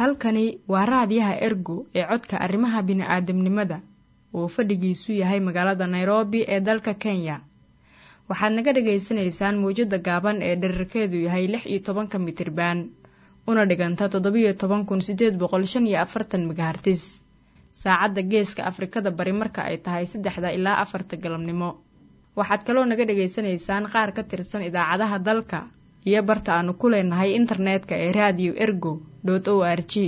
halkani waa raadiyaha ergo ee codka arrimaha bini'aadamnimada uu fadhigiisu yahay magaalada nairobi ee dalka kenya waxaad naga dhagaysanaysaan mawjadda gaaban ee dherarkeedu yahay lix iyo tobanka mitriban una dhiganta toddobiyo toban kun sideed boqol shan iyo afartan megahartis saacadda geeska afrikada bari marka ay tahay saddexda ilaa afarta galabnimo waxaad kaloo naga dhagaysanaysaan qaar ka tirsan idaacadaha dalka iyo barta aanu ku leenahay internetka ee radio ergo o r g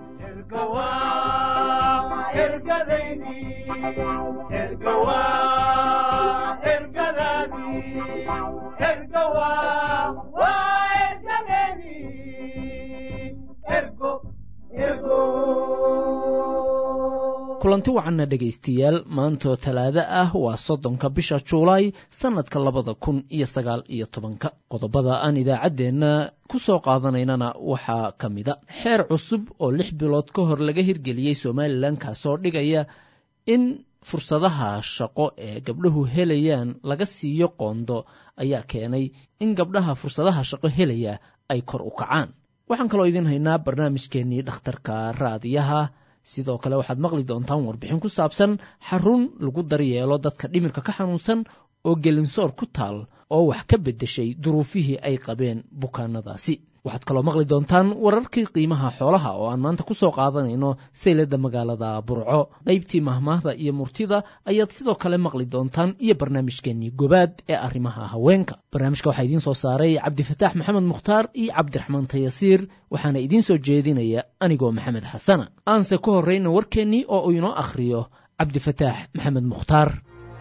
kulanti wacanna dhegaystayaal maantoo talaado ah waa soddonka bisha juulaay sannadka labada kun iyo sagaal iyo tobanka qodobada aan idaacaddeenna ku soo qaadanaynana waxaa ka mida xeer cusub oo lix bilood ka hor laga hirgeliyey somalilan kaasoo dhigaya in fursadaha shaqo ee gabdhuhu helayaan laga siiyo qoondo ayaa keenay in gabdhaha fursadaha shaqo helaya ay kor u kacaan waxaan kaloo idiin haynaa barnaamijkeennii dhakhtarka raadiyaha sidoo kale waxaad maqli doontaan warbixin ku saabsan xarun lagu daryeelo dadka dhimirka ka xanuunsan oo gelinsoor ku taal oo wax ka beddeshay duruufihii ay qabeen bukaanadaasi waxaad kaloo maqli doontaan wararkii qiimaha xoolaha oo aan maanta ku soo qaadanayno sayladda magaalada burco qaybtii mahmaahda iyo murtida ayaad sidoo kale maqli doontaan iyo barnaamijkeennii gobaad ee arrimaha haweenka barnaamijka waxaa idiin soo saaray cabdifataax maxamed mukhtaar iyo cabdiraxmaan tayasiir waxaana idiin soo jeedinaya anigoo maxamed xasana aanse ku horrayna warkeennii oo uu inoo akhriyo cabdifataax maxamed mukhtaar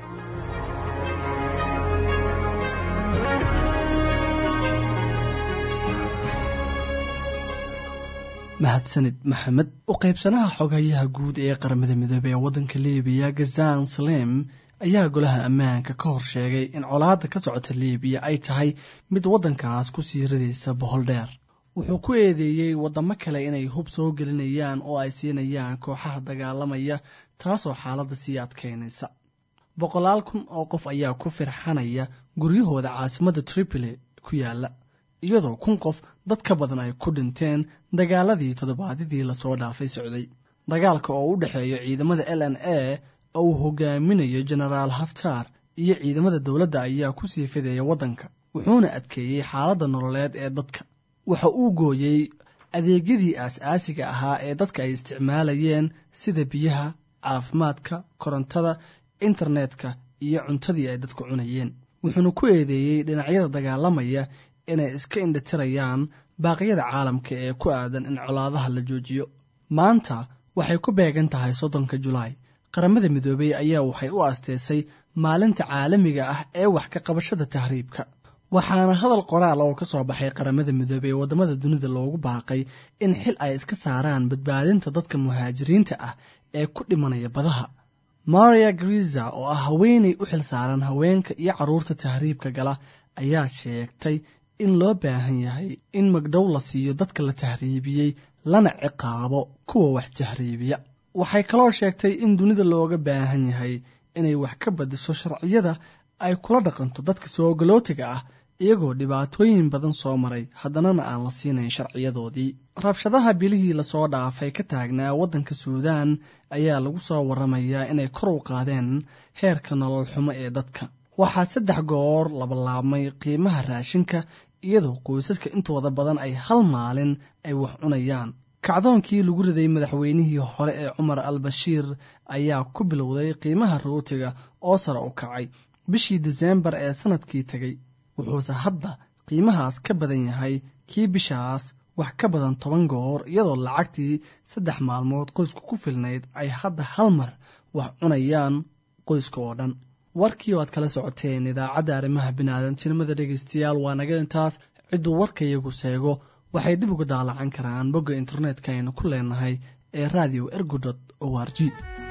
mahadsanid maxamed u qaybsanaha xogayaha guud ee qaramada midoobey ee waddanka libiya gazan salem ayaa golaha ammaanka ka hor sheegay in colaadda ka socota libiya ay tahay mid waddankaas ku sii radaysa bohol dheer wuxuu ku eedeeyey waddamo kale inay hub soo gelinayaan oo ay siinayaan kooxaha dagaalamaya taasoo xaaladda sii adkaynaysa boqolaal kun oo qof ayaa ku firxanaya guryahooda caasimadda tripoli ku yaalla iyadoo kun qof dad ka badan ay ku dhinteen dagaaladii toddobaadyadii lasoo dhaafay socday dagaalka oo u dhexeeya ciidamada l n a oo uu hogaaminayo genaraal haftar iyo ciidamada dowladda ayaa ku sii fideeya waddanka wuxuuna adkeeyey xaaladda nololeed ee dadka waxa uu gooyey adeegyadii aas-aasiga ahaa ee dadka ay isticmaalayeen sida biyaha caafimaadka korontada internetka iyo cuntadii ay dadku cunayeen wuxuuna ku eedeeyey dhinacyada dagaalamaya inay iska indhatirayaan baaqyada caalamka ee ku aadan in colaadaha la joojiyo maanta waxay ku beegan tahay soddonka julaay qaramada midoobey ayaa waxay u asteysay maalinta caalamiga ah ee wax ka qabashada tahriibka waxaana hadal qoraal oo ka soo baxay qaramada midoobey ee waddamada dunida loogu baaqay in xil ay iska saaraan badbaadinta dadka muhaajiriinta ah ee ku dhimanaya badaha maria griza oo ah haweenay u xil saaran haweenka iyo carruurta tahriibka gala ayaa sheegtay in loo baahan yahay in magdhow la siiyo dadka la tahriibiyey lana ciqaabo kuwa wax tahriibiya waxay kaloo sheegtay in dunida looga baahan yahay inay wax ka badiso sharciyada ay kula dhaqanto dadka soogolootiga ah iyagoo dhibaatooyin badan soo maray haddanana aan la siinayn sharciyadoodii rabshadaha bilihii lasoo dhaafay ka taagnaa waddanka suudaan ayaa lagu soo warramayaa inay kor u qaadeen heerka nolol xumo ee dadka waxaa saddex goor labalaabmay qiimaha raashinka iyadoo qoysaska intooda badan ay hal maalin ay wax cunayaan kacdoonkii lagu riday madaxweynihii hore ee cumar al bashiir ayaa ku bilowday qiimaha rootiga oo sare u kacay bishii diseembar ee sannadkii tegey wuxuuse hadda qiimahaas ka badan yahay kii bishaas wax ka badan toban goor iyadoo lacagtii saddex maalmood qoysku ku filnayd ay hadda hal mar wax cunayaan qoyska oo dhan warkii oo aad kala socoteen idaacadda arrimaha biniaadantinimada dhegaystayaal waa naga intaas cidduu warkayagu seego waxay dib uga daalacan karaan bogga internetka aynu ku leenahay ee radio ergodot o r g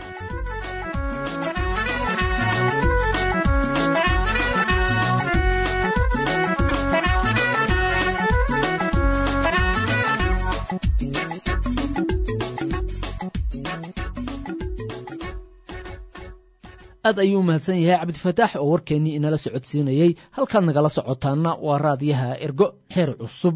aad ayuu umahadsan yahay cabdifataax oo warkeennii inala socodsiinayey halkaad nagala socotaanna waa raadiyaha ergo xeer cusub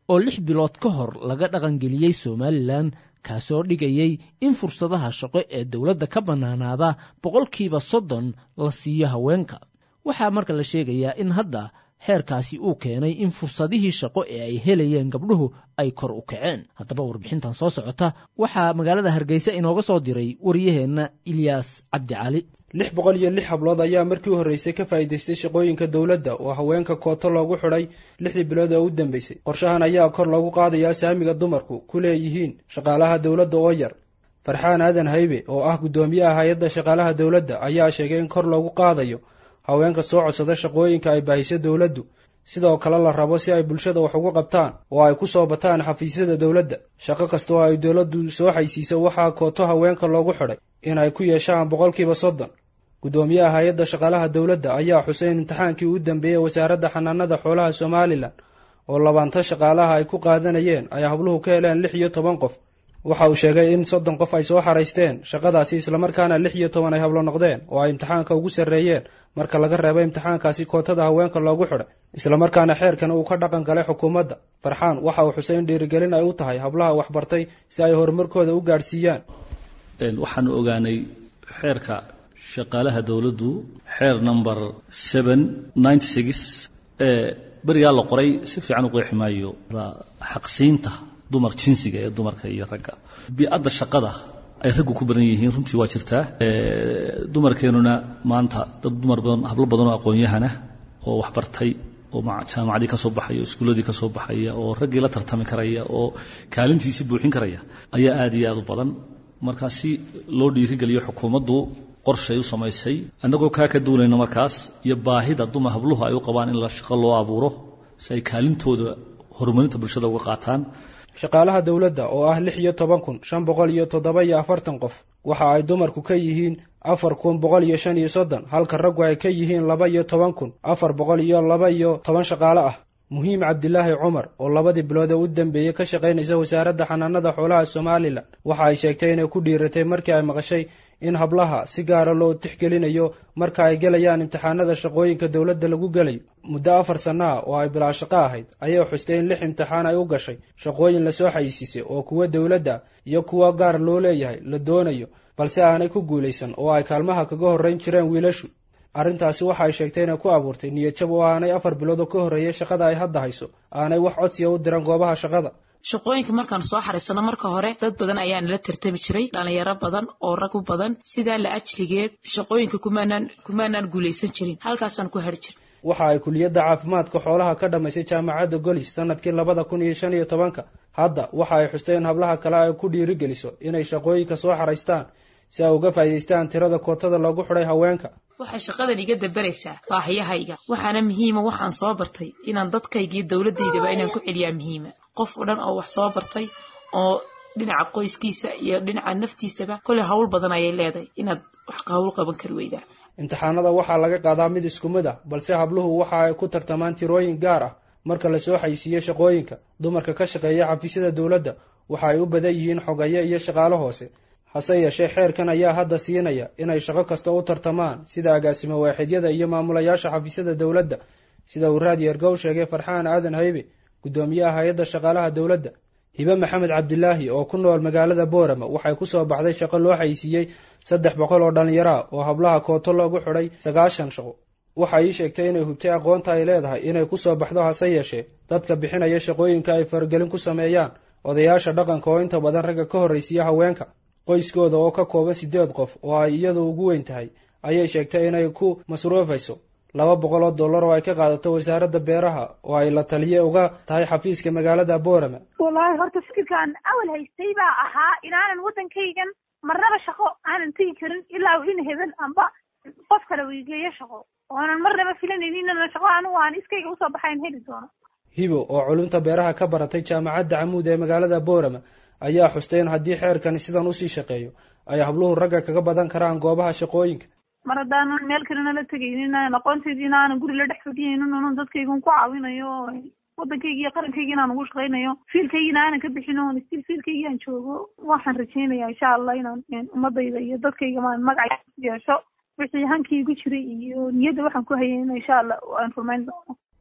oo lix bilood ka hor laga dhaqangeliyey somalilan kaasoo dhigayey in fursadaha shaqo ee dowladda ka bannaanaada boqolkiiba soddon la siiyo haweenka waxaa marka la sheegayaa in hadda xeerkaasi uu keenay in fursadihii shaqo ee ay helayeen gabdhuhu ay kor u kaceen haddaba warbixintan soo socota waxaa magaalada hargeysa inooga soo diray waryaheenna ilyaas cabdicali lix boqol iyo lix hablood ayaa markii u horreysay ka faa'iidaystay shaqooyinka dowladda oo haweenka kooto loogu xidhay lixdii bilood oo u dambeysay qorshahan ayaa kor loogu qaadayaa saamiga dumarku ku leeyihiin shaqaalaha dowladda oo yar farxaan aadan haybe oo ah guddoomiyaha hay-adda shaqaalaha dowladda ayaa sheegay in kor loogu qaadayo haweenka soo codsada shaqooyinka ay baahiso dowladdu sidoo kale la rabo si ay bulshada wax ugu qabtaan oo ay ku soo bataan xafiisyada dowladda shaqo kasta oo ay dowladdu soo xaysiiso waxaa kooto haweenka loogu xidhay in ay ku yeeshaan boqolkiiba soddon guddoomiyaha hay-adda shaqaalaha dowladda ayaa xusay in imtixaankii u dambeeyey wasaaradda xanaanada xoolaha somalilan oo labaanta shaqaalaha ay ku qaadanayeen ay habluhu ka heleen lix iyo toban qof waxa uu sheegay in soddon qof ay soo xaraysteen shaqadaasi islamarkaana lix iyo toban ay hablo noqdeen oo ay imtixaanka ugu sarreeyeen marka laga reebo imtixaankaasi kootada haweenka loogu xidhay islamarkaana xeerkan uu ka dhaqan galay xukuumadda farxaan waxa uu xusay in dhiirigelin ay u tahay hablaha waxbartay si ay horumarkooda u gaadhsiiyaan waxaanu ogaanay xeerka shaqaalaha dowladdu xeer number seven ninety six ee berigaa la qoray si fiican u qeexi maayo xaqsiinta dumar jinsiga ee dumarka iyo ragga bi-adda shaqada ay raggu ku badan yihiin runtii waa jirtaa dumarkeenuna maanta dad dumar badan hablo badan oo aqoon-yahana oo waxbartay oo jaamacadii ka soo baxaya oo iskuulladii ka soo baxaya oo raggii la tartami karaya oo kaalintiisi buuxin karaya ayaa aad iyo aad u badan markaa si loo dhiirigeliyo xukuumaddu qorshay u samaysay annagoo kaa ka duulayno markaas iyo baahida dumar habluhu ay u qabaan in la shaqo loo abuuro si ay kaalintooda horumarinta bulshada uga qaataan shaqaalaha dowladda oo ah lix iyo toban kun shan boqol iyo toddoba iyo afartan qof waxa ay dumarku ka yihiin afar kun boqol iyo shan iyo soddon halka raggu ay ka yihiin laba iyo toban kun afar boqol iyo laba iyo toban shaqaale ah muhiim cabdilaahi cumar oo labadii bilood ee u dambeeyey ka shaqaynaysa wasaaradda xanaanada xoolaha somalilan waxa ay sheegtay inay ku dhiiratay markii ay maqashay in hablaha si gaara loo tixgelinayo marka ay gelayaan imtixaanada shaqooyinka dowladda lagu gelayo muddo afar sanno ah oo ay bilaa shaqo ahayd ayay xustay in lix imtixaan ay u gashay shaqooyin lasoo xayisiisay oo kuwa dowladda iyo kuwa gaar loo leeyahay la doonayo balse aanay ku guulaysan oo ay kaalmaha kaga horrayn jireen wiilashu arrintaasi waxa ay sheegtay inay ku abuurtay niyadjab oo aanay afar bilood oo ka horreeyay shaqada ay hadda hayso aanay wax codsiya u diran goobaha shaqada shaqooyinka markaan soo xaraysano marka hore dad badan ayaa nala tartami jiray dhalinyaro badan oo rag u badan sidaa la ajligeed shaqooyinka kumaanaan kumaanaan guulaysan jirin halkaasaan ku hari jiray waxa ay kuliyadda caafimaadka xoolaha ka dhammaysay jaamacadda golis sanadkii labada kun iyo shan iyo tobanka hadda waxa ay xustay in hablaha kale ay ku dhiirigeliso inay shaqooyinka soo xaraystaan si ay uga faa'iidaystaan tirada kootada loogu xidhay haweenka waxay shaqadan iga dabaraysaa baahiyahayga waxaana muhiima waxaan soo bartay inaan dadkayga iyo dowladdaydaba inaan ku celiyaa muhiima qof o dhan oo wax soo bartay oo dhinaca qoyskiisa iyo dhinaca naftiisaba koley hawl badan ayay leedahay inaad wax hawl qaban kari weydaa imtixaanada waxaa laga qaadaa mid isku mid ah balse habluhu waxa ay ku tartamaan tirooyin gaar ah marka lasoo xaysiiyo shaqooyinka dumarka ka shaqeeya xafiisyada dowladda waxa ay u badan yihiin xogaye iyo shaqaalo hoose hase yeeshee xeerkan ayaa hadda siinaya inay shaqo kasta u tartamaan sida agaasimo waaxidyada iyo maamulayaasha xafiisyada dowladda sida uu raadi ergow sheegay farxaan aadan haybe guddoomiyaha hay-adda shaqaalaha dowladda hibe maxamed cabdilaahi oo ku nool magaalada boorama waxay ku soo baxday shaqo loo xaysiiyey saddex boqol oo dhallinyaro ah oo hablaha kooto loogu xidhay sagaashan shaqo waxa ii sheegtay inay hubtay aqoonta ay leedahay inay ku soo baxdo hase yeeshee dadka bixinaya shaqooyinka ay faragelin ku sameeyaan odayaasha dhaqanka oo inta badan ragga ka horraysiiya haweenka qoyskooda oo ka kooban siddeed qof oo ay iyadu ugu weyn tahay ayay sheegtay inay ku masruufayso laba boqol oo dollar oo ay ka qaadato wasaaradda beeraha oo ay la taliye uga tahay xafiiska magaalada boorama wallaahi horta fikirkaan awal haystay baa ahaa inaanan waddankaygan marnaba shaqo aanan tegi karin ilaa in hebel amba qof kale weygeeyo shaqo oonan marnaba filanaynin inana shaqo anigu aan iskayga usoo baxayn heli doono hibo oo culumta beeraha ka baratay jaamacadda camuud ee magaalada boorama ayaa xustay in haddii xeerkani sidan usii shaqeeyo ay habluhu ragga kaga badan karaan goobaha shaqooyinka mar haddaanan meel kalena la tegaynin aqoontaydii inaanan guri la dhex fadhiyaynin onan dadkaygun ku caawinayo waddankaygi iyo qarankaygi inaan ugu shaqaynayo fiilkaygina aanan ka bixin oon stil fiilkaygii aan joogo waxaan rajaynayaa insha allah inaan ummadayda iyo dadkayga maan magaca yeesho wixii hankii igu jiray iyo niyadda waxaan ku hayay in insha allah aan rumayn doono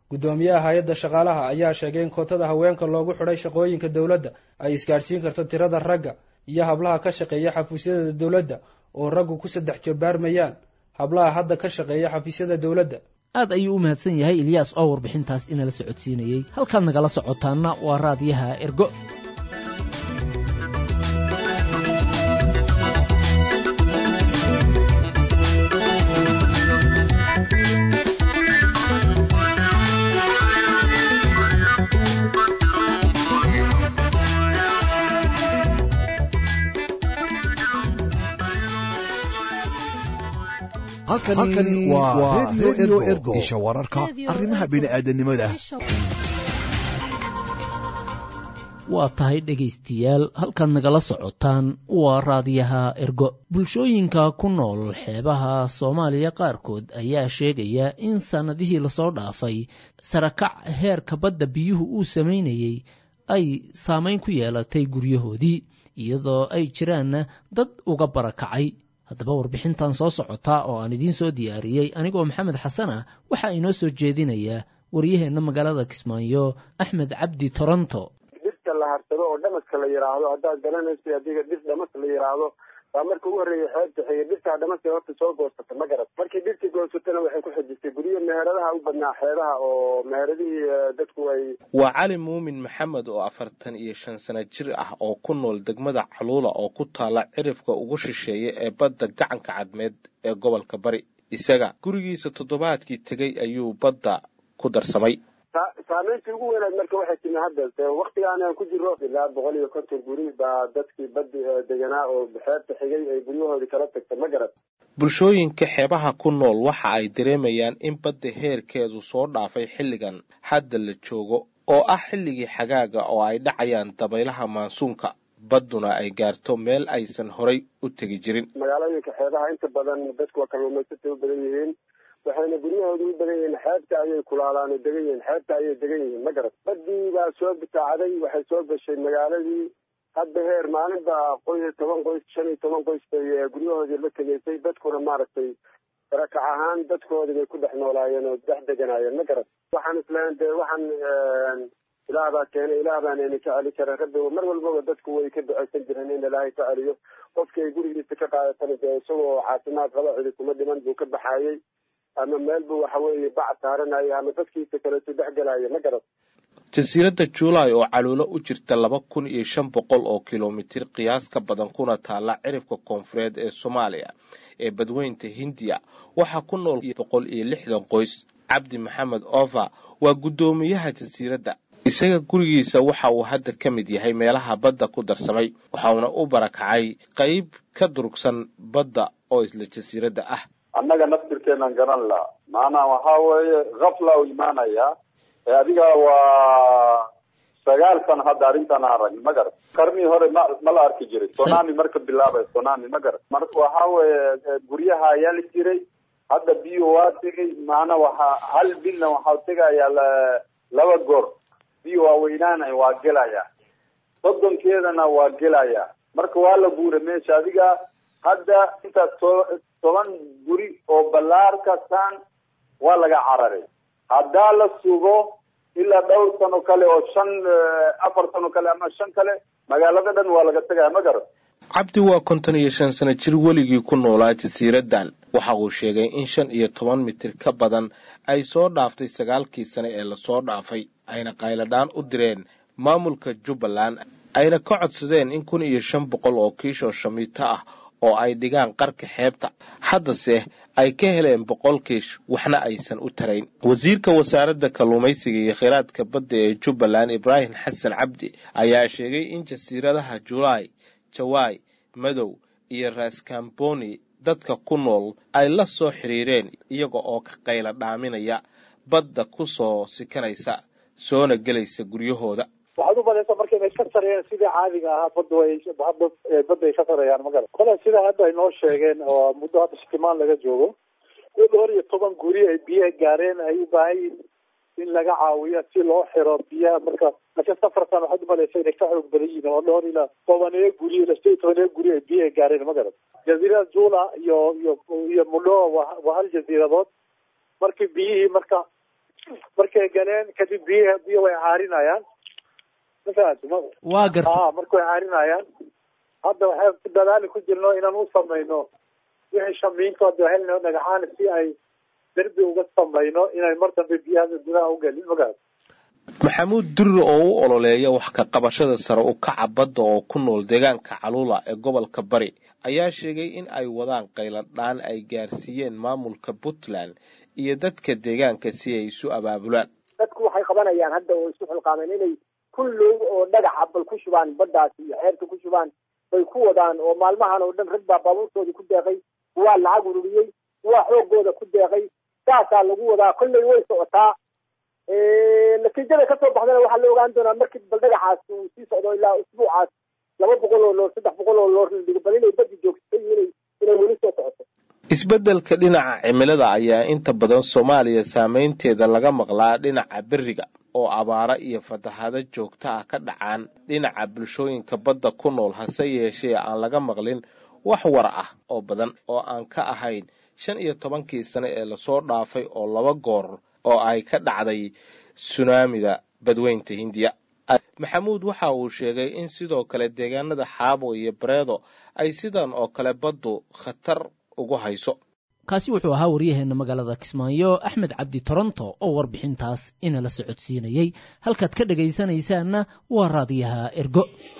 guddoomiyaha hay-adda shaqaalaha ayaa sheegay in kootada haweenka loogu xidhay shaqooyinka dowladda ay isgaadhsiin karto tirada ragga iyo hablaha ka shaqeeya xafiisyada dowladda oo raggu ku saddex jabbaarmayaan hablaha hadda ka shaqeeya xafiisyada dowladda aad ayuu u mahadsan yahay ilyaas oo warbixintaas inala socodsiinayey halkaad nagala socotaanna waa raadiyaha ergo halkani waa redio ergo isha wararka arrimaha bini'aadanimada waa tahay dhegaystayaal halkaad nagala socotaan waa raadiyaha ergo bulshooyinka ku nool xeebaha soomaaliya qaarkood ayaa sheegaya in sannadihii lasoo dhaafay sarakac heerka badda biyuhu uu samaynayey ay saamayn ku yeelatay guryahoodii iyadoo ay jiraanna dad uga barakacay haddaba warbixintan soo socotaa oo aan idiin soo diyaariyey anigoo maxamed xasan ah waxaa inoo soo jeedinayaa waryaheenna magaalada kismaayo axmed cabdi toronto dhirta la harsado oo dhamaska la yidhaahdo haddaad garanayso adiga dhir dhamas la yidhaahdo baa marka ugu horreeya xeebta xiga dhirtaa dhamaska horta soo goosata ma garat markii dhirtii goosatana waxay ku xejistay guryo meheradaha u badnaa xeebaha oo meheradihii dadku ay waa cali muumin maxamed oo afartan iyo shan sano jir ah oo ku nool degmada caluula oo ku taala cirifka ugu shisheeya ee badda gacanka cadmeed ee gobolka bari isaga gurigiisa toddobaadkii tegey ayuu badda ku darsamay saameyntii ugu weynaad marka waxay timi hadda waktigaan aan ku jiro ilaa boqol iyo konton guri baa dadkii badi deganaa oo xeebta xigay ay guryahoodii kala tagta ma garan bulshooyinka xeebaha ku nool waxa ay dareemayaan in badda heerkeedu soo dhaafay xilligan hadda la joogo oo ah xilligii xagaaga oo ay dhacayaan dabaylaha maansuunka badduna ay gaarto meel aysan horay u tegi jirin magaalooyinka xeebaha inta badan dadku waa kalluumaysatay u badan yihiin waxayna guryahooda u badan yihiin xeebta ayay kulaalaan oo degan yihiin xeebta ayay degan yihiin ma garat baddii baa soo bitaacday waxay soo gashay magaaladii hadda heer maalin baa qoys toban qoys shan iyo toban qoys bay guryahoodii la tegaysay dadkuna maaragtay barakac ahaan dadkoodii bay ku dhex noolaayeen oo dhex deganaayeen ma garat waxaan isleeyahay dee waxaan ilaah baa keenay ilaah baana ina ka celi kara rabbi mar walbaba dadku way ka ducaysan jireen in ilaahay ka celiyo qofkii ay gurigiisa ka qaadatana dee isagoo caafimaad qaba cidi kuma dhiman buu ka baxaayey ama meel buu waxa weeye bac saaranaya ama dadkiisa kaleetu dhex gelaya ma garat jasiiradda juulaay oo caluulo u jirta laba kun iyo shan boqol oo kilomitir qiyaas ka badan kuna taalla cirifka koonfureed ee soomaaliya ee badweynta hindiya waxaa ku nool boqol iyo lixdan qoys cabdi maxamed ova waa guddoomiyaha jasiiradda isaga gurigiisa waxa uu hadda ka mid yahay meelaha badda ku darsamay waxauna u barakacay qayb ka durugsan badda oo isla jasiiradda ah annaga naftirkeenan garan laha maanaa waxaa weeye kafla u imaanaya adiga waa sagaal sano hadda arrintan aan ragn ma garat qarnii hore ma ma la arki jiray sonami marka bilaabay sonami ma garat marka waxaa weeye guryaha ayaa la jiray hadda biyo waa tegay maana waxaa hal bilna waxaa tegayaa laba goor biyo waa weynaanaya waa gelaya soddonkeedana waa gelaya marka waa la guuray meesha adiga hadda intaas to toban guri oo ballaar kastaan waa laga cararay haddaa la sugo ilaa dhowr sano kale oo shan afar sano kale ama shan kale magaalada dhan waa laga tegaya ma garan cabdi waa konton iyo shan sano jir weligii ku noolaa jasiiraddan waxa uu sheegay in shan iyo toban mitir ka badan ay soo dhaaftay sagaalkii sane ee lasoo dhaafay ayna qayladhaan u direen maamulka jubbaland ayna ka codsadeen in kun iyo shan boqol oo kiishoo shamiito ah oo ay dhigaan qarka xeebta haddase ay ka heleen boqol kiish waxna aysan u tarayn wasiirka wasaaradda kalluumaysiga iyo kheyraadka badda ee jubbaland ibraahim xasan cabdi ayaa sheegay in jasiiradaha julaay jawaay madow iyo raaskamboni dadka ku nool ay la soo xiriireen iyaga oo ka qayla dhaaminaya badda ku soo sikanaysa soona gelaysa guryahooda waxaad u badaysa marka inay ka sareeyeen sidii caadiga ahaa badda way hadda badda ay ka sareeyaan magala kale sida hadda ay noo sheegeen oo muddo hadda shitimaan laga joogo in dhowr iyo toban guri ay biyaha gaareen ay u baahan yihin in laga caawiyo si loo xiro biyaha marka laakiin safarkan waxaad u malaysa inay ka xoog badan yihiin oo dhowr ilaa tobaneeyo guri ilaa sideed tobaneeyo guri ay biyaha gaareen magala jaziirada jula iyo iyo iyo mudhoa waa waa hal jaziiradood markii biyihii marka markay galeen kadib biy biyo way caarinayaan mafahanti ma waa garta a marka way caarinayaan hadda waxaan ku dadaali ku jirno inaan u samayno wixii shamiintooda helno dhagaxaan si ay derbi uga samayno inay mar dambe biyaha gudaha ugelin magarad maxamuud durre oo u ololeeya wax ka qabashada sare u kaca badda oo ku nool deegaanka caluula ee gobolka bari ayaa sheegay in ay wadaan qayladhaan ay gaarsiiyeen maamulka puntland iyo dadka deegaanka si ay isu abaabulaan dadku waxay qabanayaan hadda oo isu xilqaameen inay kullow oo dhagaxa bal ku shubaan baddaas iyo xeerta ku shubaan bay ku wadaan oo maalmahan oo dhan rag baa baabuurtoodii ku deeqay waa lacag ururiyey waa xoogooda ku deeqay saasaa lagu wadaa kolley way socotaa natiijada kasoo baxdana waxaa la ogaan doonaa markii bal dhagaxaas uu sii socdo ilaa usbuucaas laba boqol oo loor saddex boqol oo loor la dhigo bal inay badi joogtay inay inay weli soo socoto isbeddelka dhinaca cimilada ayaa inta badan soomaaliya saameynteeda laga maqlaa dhinaca beriga oo abaaro iyo fatahaado joogto ah ka dhacaan dhinaca bulshooyinka badda ku nool hase yeeshee aan laga maqlin wax war ah oo badan oo aan ka ahayn shan iyo tobankii sane ee lasoo dhaafay oo laba goor oo ay ka dhacday sunaamida badweynta hindiya maxamuud waxa uu sheegay in sidoo kale deegaanada xaabo iyo bareedo ay sidan oo kale baddu khatar ugu hayso kaasi wuxuu ahaa waryaheena magaalada kismaayo axmed cabdi toronto oo warbixintaas inala socodsiinayey halkaad ka dhegaysanaysaanna waa raadiyaha ergo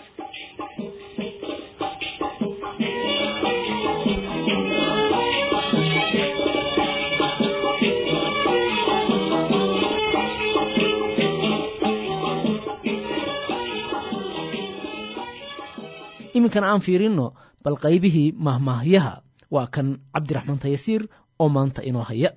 iminkana aan fiirinno bal qaybihii mahmaahyaha waa kan cabdiraxmaan tayasiir oo maanta inoo haya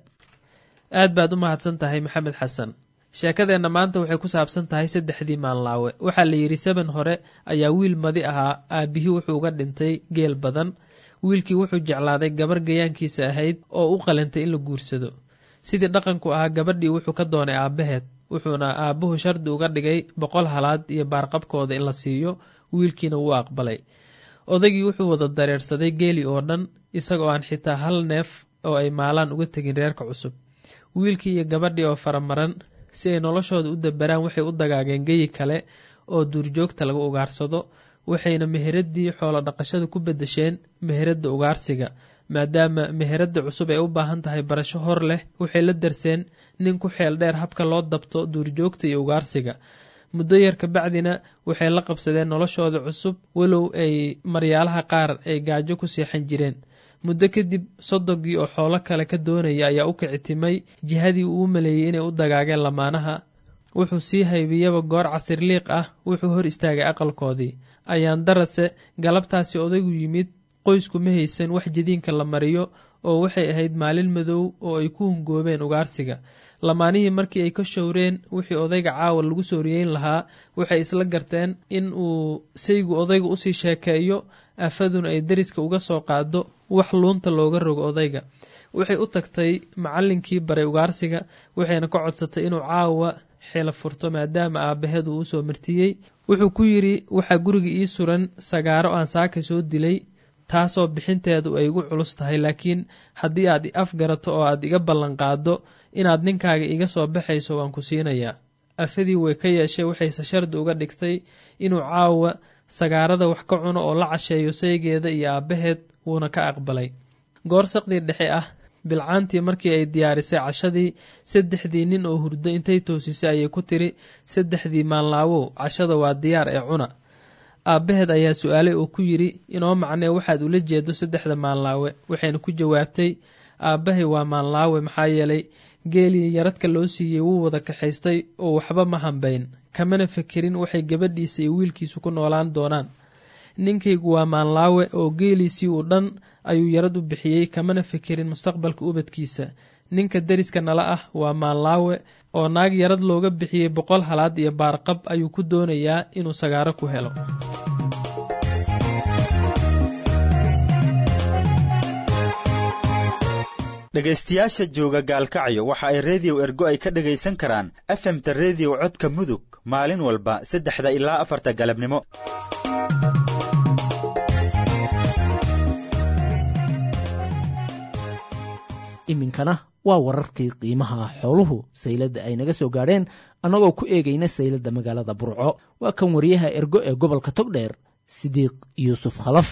aad baad u mahadsan tahay maxamed xasan sheekadeenna maanta waxay ku saabsan tahay saddexdii maanlaawe waxaa la yidhi saban hore ayaa wiil madi ahaa aabbihii wuxuu uga dhintay geel badan wiilkii wuxuu jeclaaday gabar gayaankiisa ahayd oo u qalantay in la guursado sidii dhaqanku ahaa gabadhii wuxuu ka doonay aabbaheed wuxuuna aabbuhu shardi uga dhigay boqol halaad iyo baarqabkooda in la siiyo wiilkiina wuu aqbalay odaygii wuxuu wada dareersaday geeli oo dhan isagoo aan xitaa hal neef oo ay maalaan uga tegin reerka cusub wiilkii iyo gabadhii oo faramaran si ay noloshooda u dabaraan waxay u dagaageen geyi kale oo duurjoogta lagu ugaarsado waxayna meheradii xoolo dhaqashada ku bedesheen meheradda ugaarsiga maadaama meheradda cusub ay u baahan tahay barasho hor leh waxay la darseen nin ku xeel dheer habka loo dabto duurjoogta iyo ugaarsiga muddo yar kabacdina waxay la qabsadeen noloshooda cusub walow ay maryaalaha qaar ay gaajo ku seexan jireen muddo kadib sodogii oo xoolo kale ka doonaya ayaa u kicitimay jihadii uu u maleeyey inay u dagaageen lamaanaha wuxuu sii haybiyaba goor casirliiq ah wuxuu hor istaagay aqalkoodii ayaan darase galabtaasi odaygu yimid qoysku ma haysan wax jadiinka la mariyo oo waxay ahayd maalin madow oo ay ku hungoobeen ugaarsiga lamaanihii markii ay ka showreen wixii odayga caawa lagu soo riyeyn lahaa waxay isla garteen in uu saygu odayga usii sheekeeyo afaduna ay deriska uga soo qaado wax luunta looga rogo odayga waxay u tagtay macallinkii baray ugaarsiga waxayna ka codsatay inuu caawa xila furto maadaama aabbaheed uu usoo martiyey wuxuu ku yidhi waxaa guriga ii suran sagaaro aan saaka soo dilay taasoo bixinteedu ay igu culus tahay laakiin haddii aad i afgarato oo aad iga ballanqaado inaad ninkaaga iga soo baxayso waan ku siinayaa afadii way ka yeeshay waxayse shardi uga dhigtay inuu caawa sagaarada wax ka cuno oo la casheeyo saygeeda iyo aabbaheed wuuna ka aqbalay goor saqdii dhexe ah bilcaantii markii ay diyaarisay cashadii saddexdii nin oo hurdo intay toosisay ayay ku tiri saddexdii maanlaawow cashada waa diyaar ee cuna aabbaheed ayaa su-aalay oo ku yidhi inoo macnee waxaad ula jeedo saddexda maanlaawe waxayna ku jawaabtay aabbahay waa maanlaawe maxaa yeelay geelii yaradka loo siiyey wuu wada kaxaystay oo waxba ma hambayn kamana fekerin waxay gabadhiisa iyo wiilkiisu ku noolaan doonaan ninkaygu waa maanlaawe oo geeliisii uu dhan ayuu yarad u bixiyey kamana fekerin mustaqbalka ubadkiisa ninka deriska nala ah waa maanlaawe oo naag yarad looga bixiyey boqol halaad iyo baarqab ayuu ku doonayaa inuu sagaaro ku helo dhegaystayaasha jooga gaalkacyo waxa ay rediyo ergo ay ka dhegaysan karaan efemta rediyo codka mudug maalin walba saddexda ilaa afarta galabnimo iminkana waa wararkii qiimaha xooluhu sayladda ay naga soo gaadheen annagoo ku eegayna sayladda magaalada burco waa kan wariyaha ergo ee gobolka togdheer sidiiq yuusuf khalaf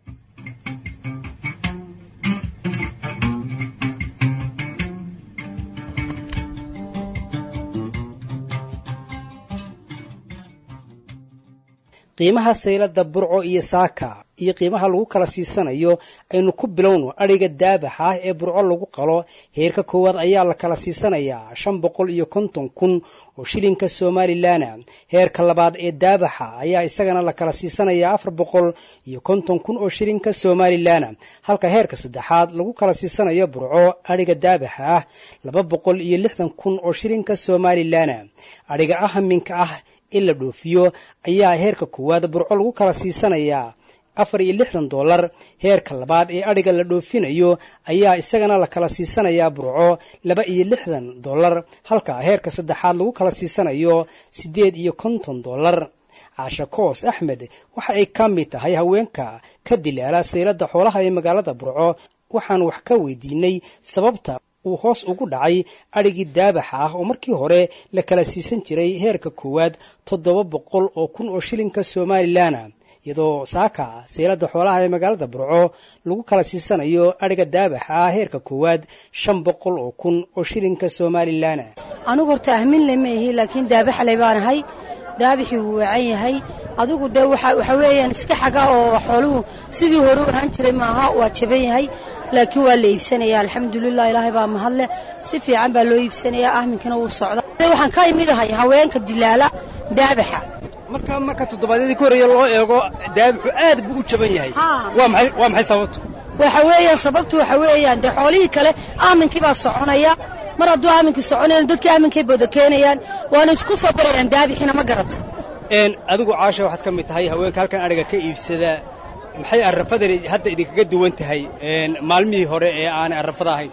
qiimaha saylada burco iyo saaka iyo qiimaha lagu kala siisanayo aynu ku bilowno adhiga daabaxa ah ee burco lagu qalo heerka koowaad ayaa la kala siisanayaa shan boqol iyo konton kun oo shilinka somalilanna heerka labaad ee daabaxa ayaa isagana la kala siisanayaa afar boqol iyo konton kun oo shilinka somalilanna halka heerka saddexaad lagu kala siisanayo burco adhiga daabaxa ah laba boqol iyo lixdan kun oo shilinka somalilanna adhiga ahaminka ah in la dhoofiyo ayaa heerka koowaad burco lagu kala siisanayaa afar iyo lixdan dollar heerka labaad ee adhiga la dhoofinayo ayaa isagana la kala siisanayaa burco laba iyo lixdan dollar halka heerka saddexaad lagu kala siisanayo siddeed iyo konton dollar caasha koos axmed waxa ay ka mid tahay haweenka ka dilaala saylada xoolaha ee magaalada burco waxaan wax ka weydiinay sababta uu hoos ugu dhacay adhigii daabaxa ah oo markii hore la kala siisan jiray heerka koowaad toddoba boqol oo kun oo shilinka somalilanna iyadoo saaka seylada xoolaha ee magaalada burco lagu kala siisanayo adhiga daabaxa ah heerka koowaad shan boqol oo kun oo shilinka somalilanna anugu horta ahminle ma ihi laakiin daabaxle baan ahay daabixii wuu wacan yahay adigu dee waxa weeyaan iska xaga oo xooluhu sidii hore u ahaan jiray maaha waa jaban yahay laakiin waa la iibsanaya alxamdulilah ilaahay baa mahadle si fiican baa loo iibsanaya ahminkana wuu socda waxaan ka imid ahay haweenka dilaala daabaxa marka marka toddobaadyadii ka horreeya loo eego daabixu aad buu u jaban yahay waa maxay waa maxay sababtu waxa weeyaan sababtu waxa weeyaan dee xoolihii kale aaminkii baa soconaya mar hadduu aaminkii soconayan dadkii aaminkay booda keenayaan waana isku soo barayaan daabixina ma garat adigu caasha waxaad ka mid tahay haweenka halkan adhiga ka iibsada maxay arrafadani hadda idinkaga duwan tahay maalmihii hore ee aanay arrafada ahayn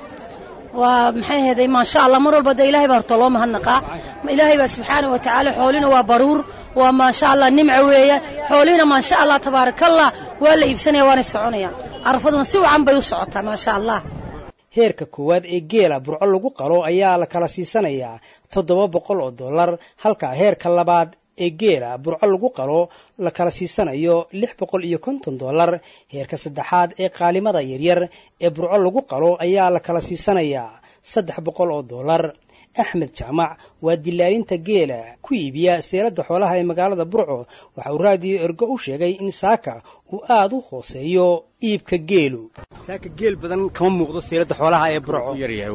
waa maxay heeday maasha allah mar walba dee ilahay baa horta loo mahadnaqaa ilaahay baa subxaana wa tacaala xoolina waa baruur waa maasha allah nimca weeyaan xoolihina maasha allah tabaarakallah waa la iibsanaya waanay soconayaan arrafaduna si wacan bay u socotaa maasha allah heerka koowaad ee geela burco lagu qalo ayaa la kala siisanayaa toddoba boqol oo dollar halka heerka labaad ee geela burco lagu qalo la kala siisanayo lix boqol iyo konton dollar heerka saddexaad ee qaalimada yaryar ee burco lagu qalo ayaa la kala siisanayaa saddex boqol oo dollar axmed jaamac waa dilaalinta geela ku iibiya seelada xoolaha ee magaalada burco waxa uu raadiyo ergo u sheegay in saaka uu aada u hooseeyo iibka geelu saaka geel badan kama muuqdo seelada xoolaha ee burco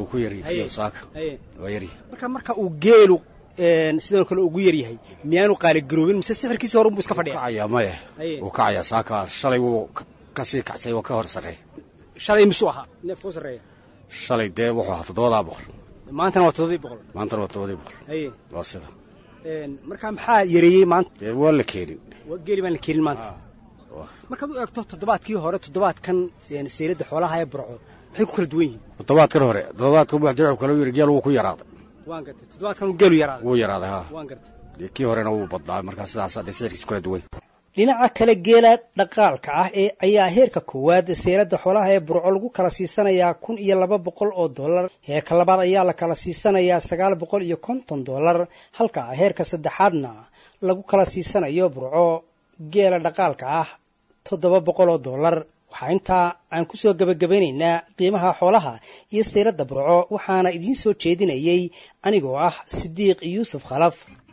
marka marka uu geelu sidoo kale ugu yar yahay miyaanu qaaligaroobin mise sixirkiisi hore buu iska fadhiya maya wuu kacaya saaka shalay wuu kasii kacsay waa ka hor sarreeya shalay misuu ahaa neefka u sarreeya shalay dee wuxuu ahaa toddobadaa boqol maantana waa toddobadii boqol maantana waa toddobadii boqol haye waa sida marka maxaa yareeyey maanta dee waa la keenin geeli baan la keenin maanta markaad u eegto toddobaadkii hore toddobaadkan seylada xoolaha ee burco maxay ku kala duwan yihiin toddobaadkan hore toddobaadkan waxdii wuxuu kala yiri geel wuu ku yaraaday waan gartay toddobaadkan geelu yaraaday wuu yaraaday ha waan gartay dee kii horena wuu badnaa markaa sidaas hadee sicirkiisu kala duwan dhinaca kale geela dhaqaalka ah ee ayaa heerka koowaad seelada xoolaha ee burco lagu kala siisanayaa kun iyo laba boqol oo dollar heerka labaad ayaa la kala siisanayaa sagaal boqol iyo konton dollar halka heerka saddexaadna lagu kala siisanayo burco geela dhaqaalka ah toddoba boqol oo dollar waxaa intaa aan ku soo gebagabaynaynaa qiimaha xoolaha iyo seylada burco waxaana idiin soo jeedinayay anigoo ah sidiiq yuusuf khalaf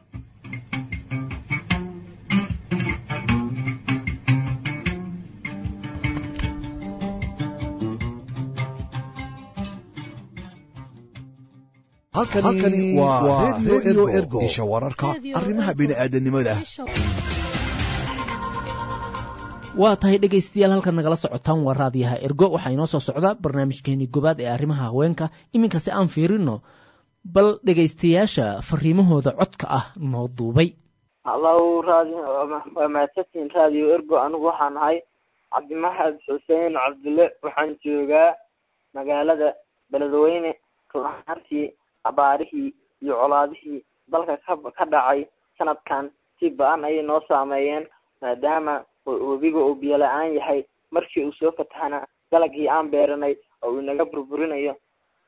halkani waa redio ergo isha wararka arrimaha bini'aadanimada waa tahay dhegaystayaal halkaad nagala socotaan waa raadiyaha ergo waxaa inoo soo socda barnaamijkeenii gobaad ee arrimaha haweenka iminkase aan fiirino bal dhegaystayaasha fariimahooda codka ah noo duubay hallow raadi waa mahadsantihiin raadiyo ergo anigu waxaan ahay cabdimaxamed xuseen cabdulle waxaan joogaa magaalada beledweyne run ahaantii abaarihii iyo colaadihii dalka ka ka dhacay sanadkan si ba-an ayay noo saameeyeen maadaama webiga uu biyo la-aan yahay markii uu soo fatahana dalagii aan beeranay oo uu inaga burburinayo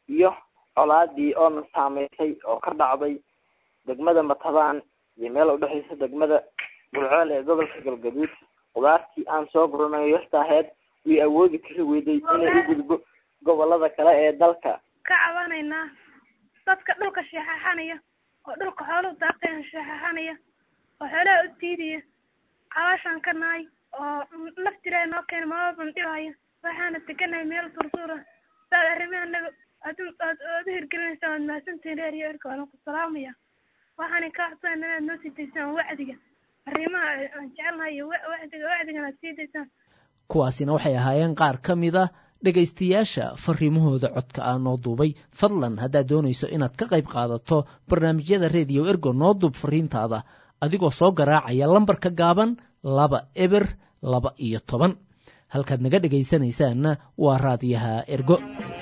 iyo colaadii oona saameysay oo ka dhacday degmada matabaan iyo meel udhexeysa degmada gulceel ee gobolka galgaduud qudaartii aan soo guranayo yarta aheyd way awoodi kari weyday inay u gudbo gobolada kale ee dalka ka cabanaynaa dadka dhulka sheexaxanaya oo dhulka xooluhu daaqeen sheexaxanaya oo xoolaha u diidaya cabaashaan ka nahay oo laftiraa noo keena maalban dhibaya waxaana teganahay meel tursuura saad arrimaha naga aad aad aad u hirgelinaysaa waad mahadsantihin reer iyo erka waan ku salaamaya waxaana ka codsanayna inaad noo sii daysaan wacdiga arrimaha aan jecelnahay iyo wacdiga wacdigana aad sii daysaan kuwaasina waxay ahaayeen qaar ka mid a dhegaystayaasha fariimahooda codka ah noo duubay fadlan haddaad doonayso inaad ka qayb qaadato barnaamijyada rediyo ergo noo duub fariintaada adigoo soo garaacaya lambarka gaaban laba eber laba iyo toban halkaad naga dhegaysanaysaanna waa raadiyaha ergo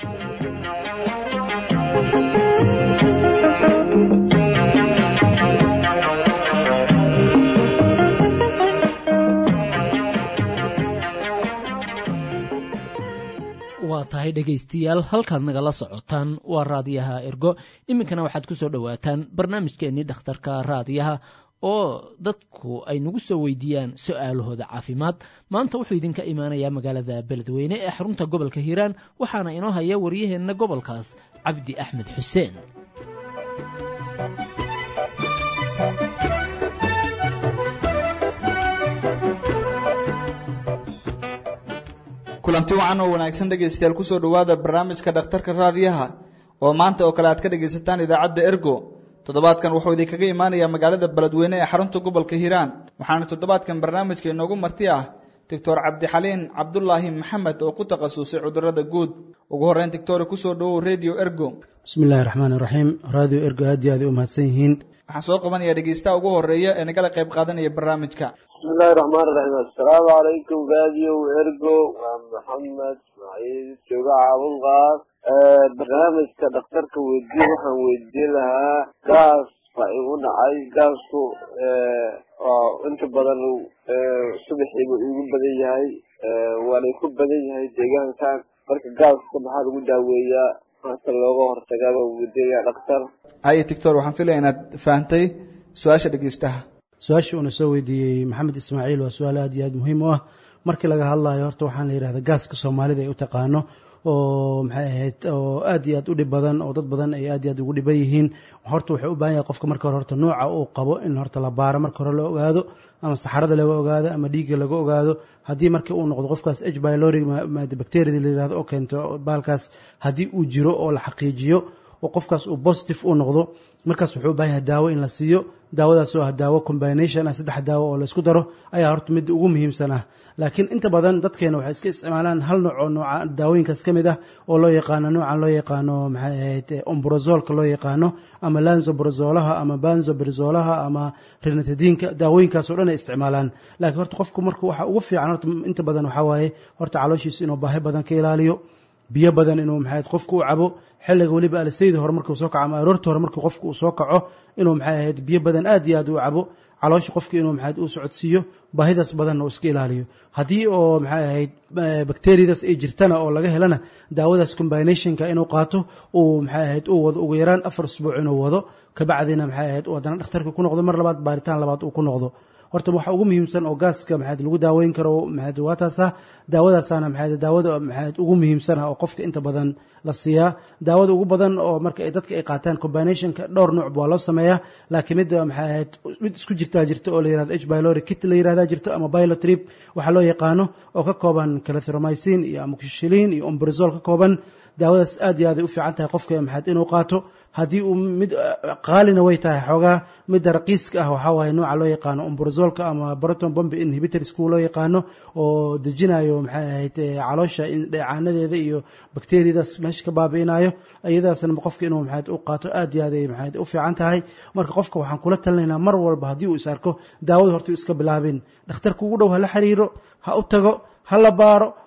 waa tahay dhegaystayaal halkaad nagala socotaan waa raadiyaha ergo iminkana waxaad ku soo dhowaataan barnaamijkeennii dhakhtarka raadiyaha oo dadku ay nagu soo weydiiyaan su-aalahooda caafimaad maanta wuxuu idinka imaanayaa magaalada beledweyne ee xarunta gobolka hiiraan waxaana inoo haya waryaheenna gobolkaas cabdi axmed xuseen kulanti wacan oo wanaagsan dhegaystayaal kusoo dhowaada barnaamijka dhakhtarka raadiyaha oo maanta oo kale aad ka dhegaysataan idaacadda ergo toddobaadkan wuxuu idinkaga imaanayaa magaalada beledweyne ee xarunta gobolka hiiraan waxaana toddobaadkan barnaamijka inoogu marti ah doctor cabdixaliin cabdulaahi maxamed oo ku takhasusay cudurada guud ugu horreyn doctore kusoo dhowow radio ergo bismi illaahi raxmaan iraxiim radio ergo aad iyo aad ay u mahadsan yihiin waxaan soo qabanayaa dhegaystaha ugu horreeya ee nagala qayb qaadanaya barnaamijka bismillahi raxmaan iraxiim assalaamu calaykum radio ergo waa maxamed ismaaciil jooga caabulqaar barnaamijka dhakhtarka weydiye waxaan weydiin lahaa gaas baa igu dhacay gaasku inta badan subaxiiba igu badan yahay waana ku badan yahay deegaankan marka gaaska maxaa lagu daaweeyaa maanta looga hortagaa baan weydiinayaa dhakhtar haye doctor waxaan filaya inaad fahantay su-aasha dhegeystaha su-aashii uuna soo weydiiyey maxamed ismaaciil waa su-aal aad iyo aad muhiim u ah markii laga hadlayo horta waxaan la yidhahda gaaska soomaalida ay u taqaano oo maxay ahayd oo aad iyo aad u dhib badan oo dad badan ay aad iyo aad ugu dhiban yihiin horta wuxuu u baahan yahay qofka marka hore horta nooca uu qabo in horta la baaro marka hore la ogaado ama saxarada laga ogaado ama dhiigga laga ogaado haddii markii uu noqdo qofkaas h bylori bacteriada la yihahdo oo keento baalkaas haddii uu jiro oo la xaqiijiyo oo qofkaas uu positive uu noqdo markaas wuxuu u baahan yahay daawo in la siiyo daawadaas oo ah daawo combination ah saddex daawo oo la isku daro ayaa horta midda ugu muhiimsan ah laakiin inta badan dadkeena waxay iska isticmaalaan hal nooc oo nooca daawooyinkaas ka mid ah oo loo yaqaano noocan loo yaqaano maxay ahayd ombrozolka loo yaqaano ama lanzobrazolaha ama banzobrazolaha ama rinatadiinka daawooyinkaas oo dhan ay isticmaalaan laakiin horta qofku marka waxa ugu fiican horta inta badan waxaa waaye horta calooshiisa inuu baahi badan ka ilaaliyo biyo badan inuu maxay qofku u cabo xilliga weliba alisaydi hore markuu soo kaco ama aroorta hore markuu qofku uu soo kaco inuu maxay ahayd biyo badan aad iyo aad u cabo caloosha qofka inuu maxay u socodsiiyo baahidaas badanna uu iska ilaaliyo haddii oo maxay ahayd bacteriadaas ay jirtana oo laga helana daawadaas combinationka inuu qaato uu maxay ahayd uu wado ugu yaraan afar usbuuc inuu wado kabacdina maxay ahayd uu haddana dhakhtarka ku noqdo mar labaad baaritaan labaad uu ku noqdo horta waxa ugu muhiimsan oo gaaska maxaad lagu daaweyn karo maxaad waa taasa daawadaasana maxaad daawada maxaad ugu muhiimsan oo qofka inta badan la siiyaa daawada ugu badan oo marka ay dadka ay qaataan combinationka dhowr nooc waa loo sameeyaa laakiin mid maxay ahayd mid isku jirtaa jirta oo la yirahdo h pylori kit la yirahdaa jirto ama pilotrip waxaa loo yaqaano oo ka kooban clarithromycin iyo amoxicillin iyo ombrazol ka kooban daawadaas aad iyo aad ay u fiican tahay qofka maxaad inuu qaato haddii uu mid qaalina way tahay xoogaa midda raqiiska ah waxaa waaye nooca loo yaqaano ombrazolka ama proton bomb inhibitors kuwa loo yaqaano oo dejinayo maxay ahayd caloosha dheecaanadeeda iyo bakteriyadaas meesha ka baabi'inayo iyadaasna qofka inuu maxayd u qaato aad iyo aad ay maxayd u fiican tahay marka qofka waxaan kula talinaynaa mar walba haddii uu is arko daawada horta iska bilaabin dhakhtarka ugu dhow ha la xiriiro ha u tago ha la baaro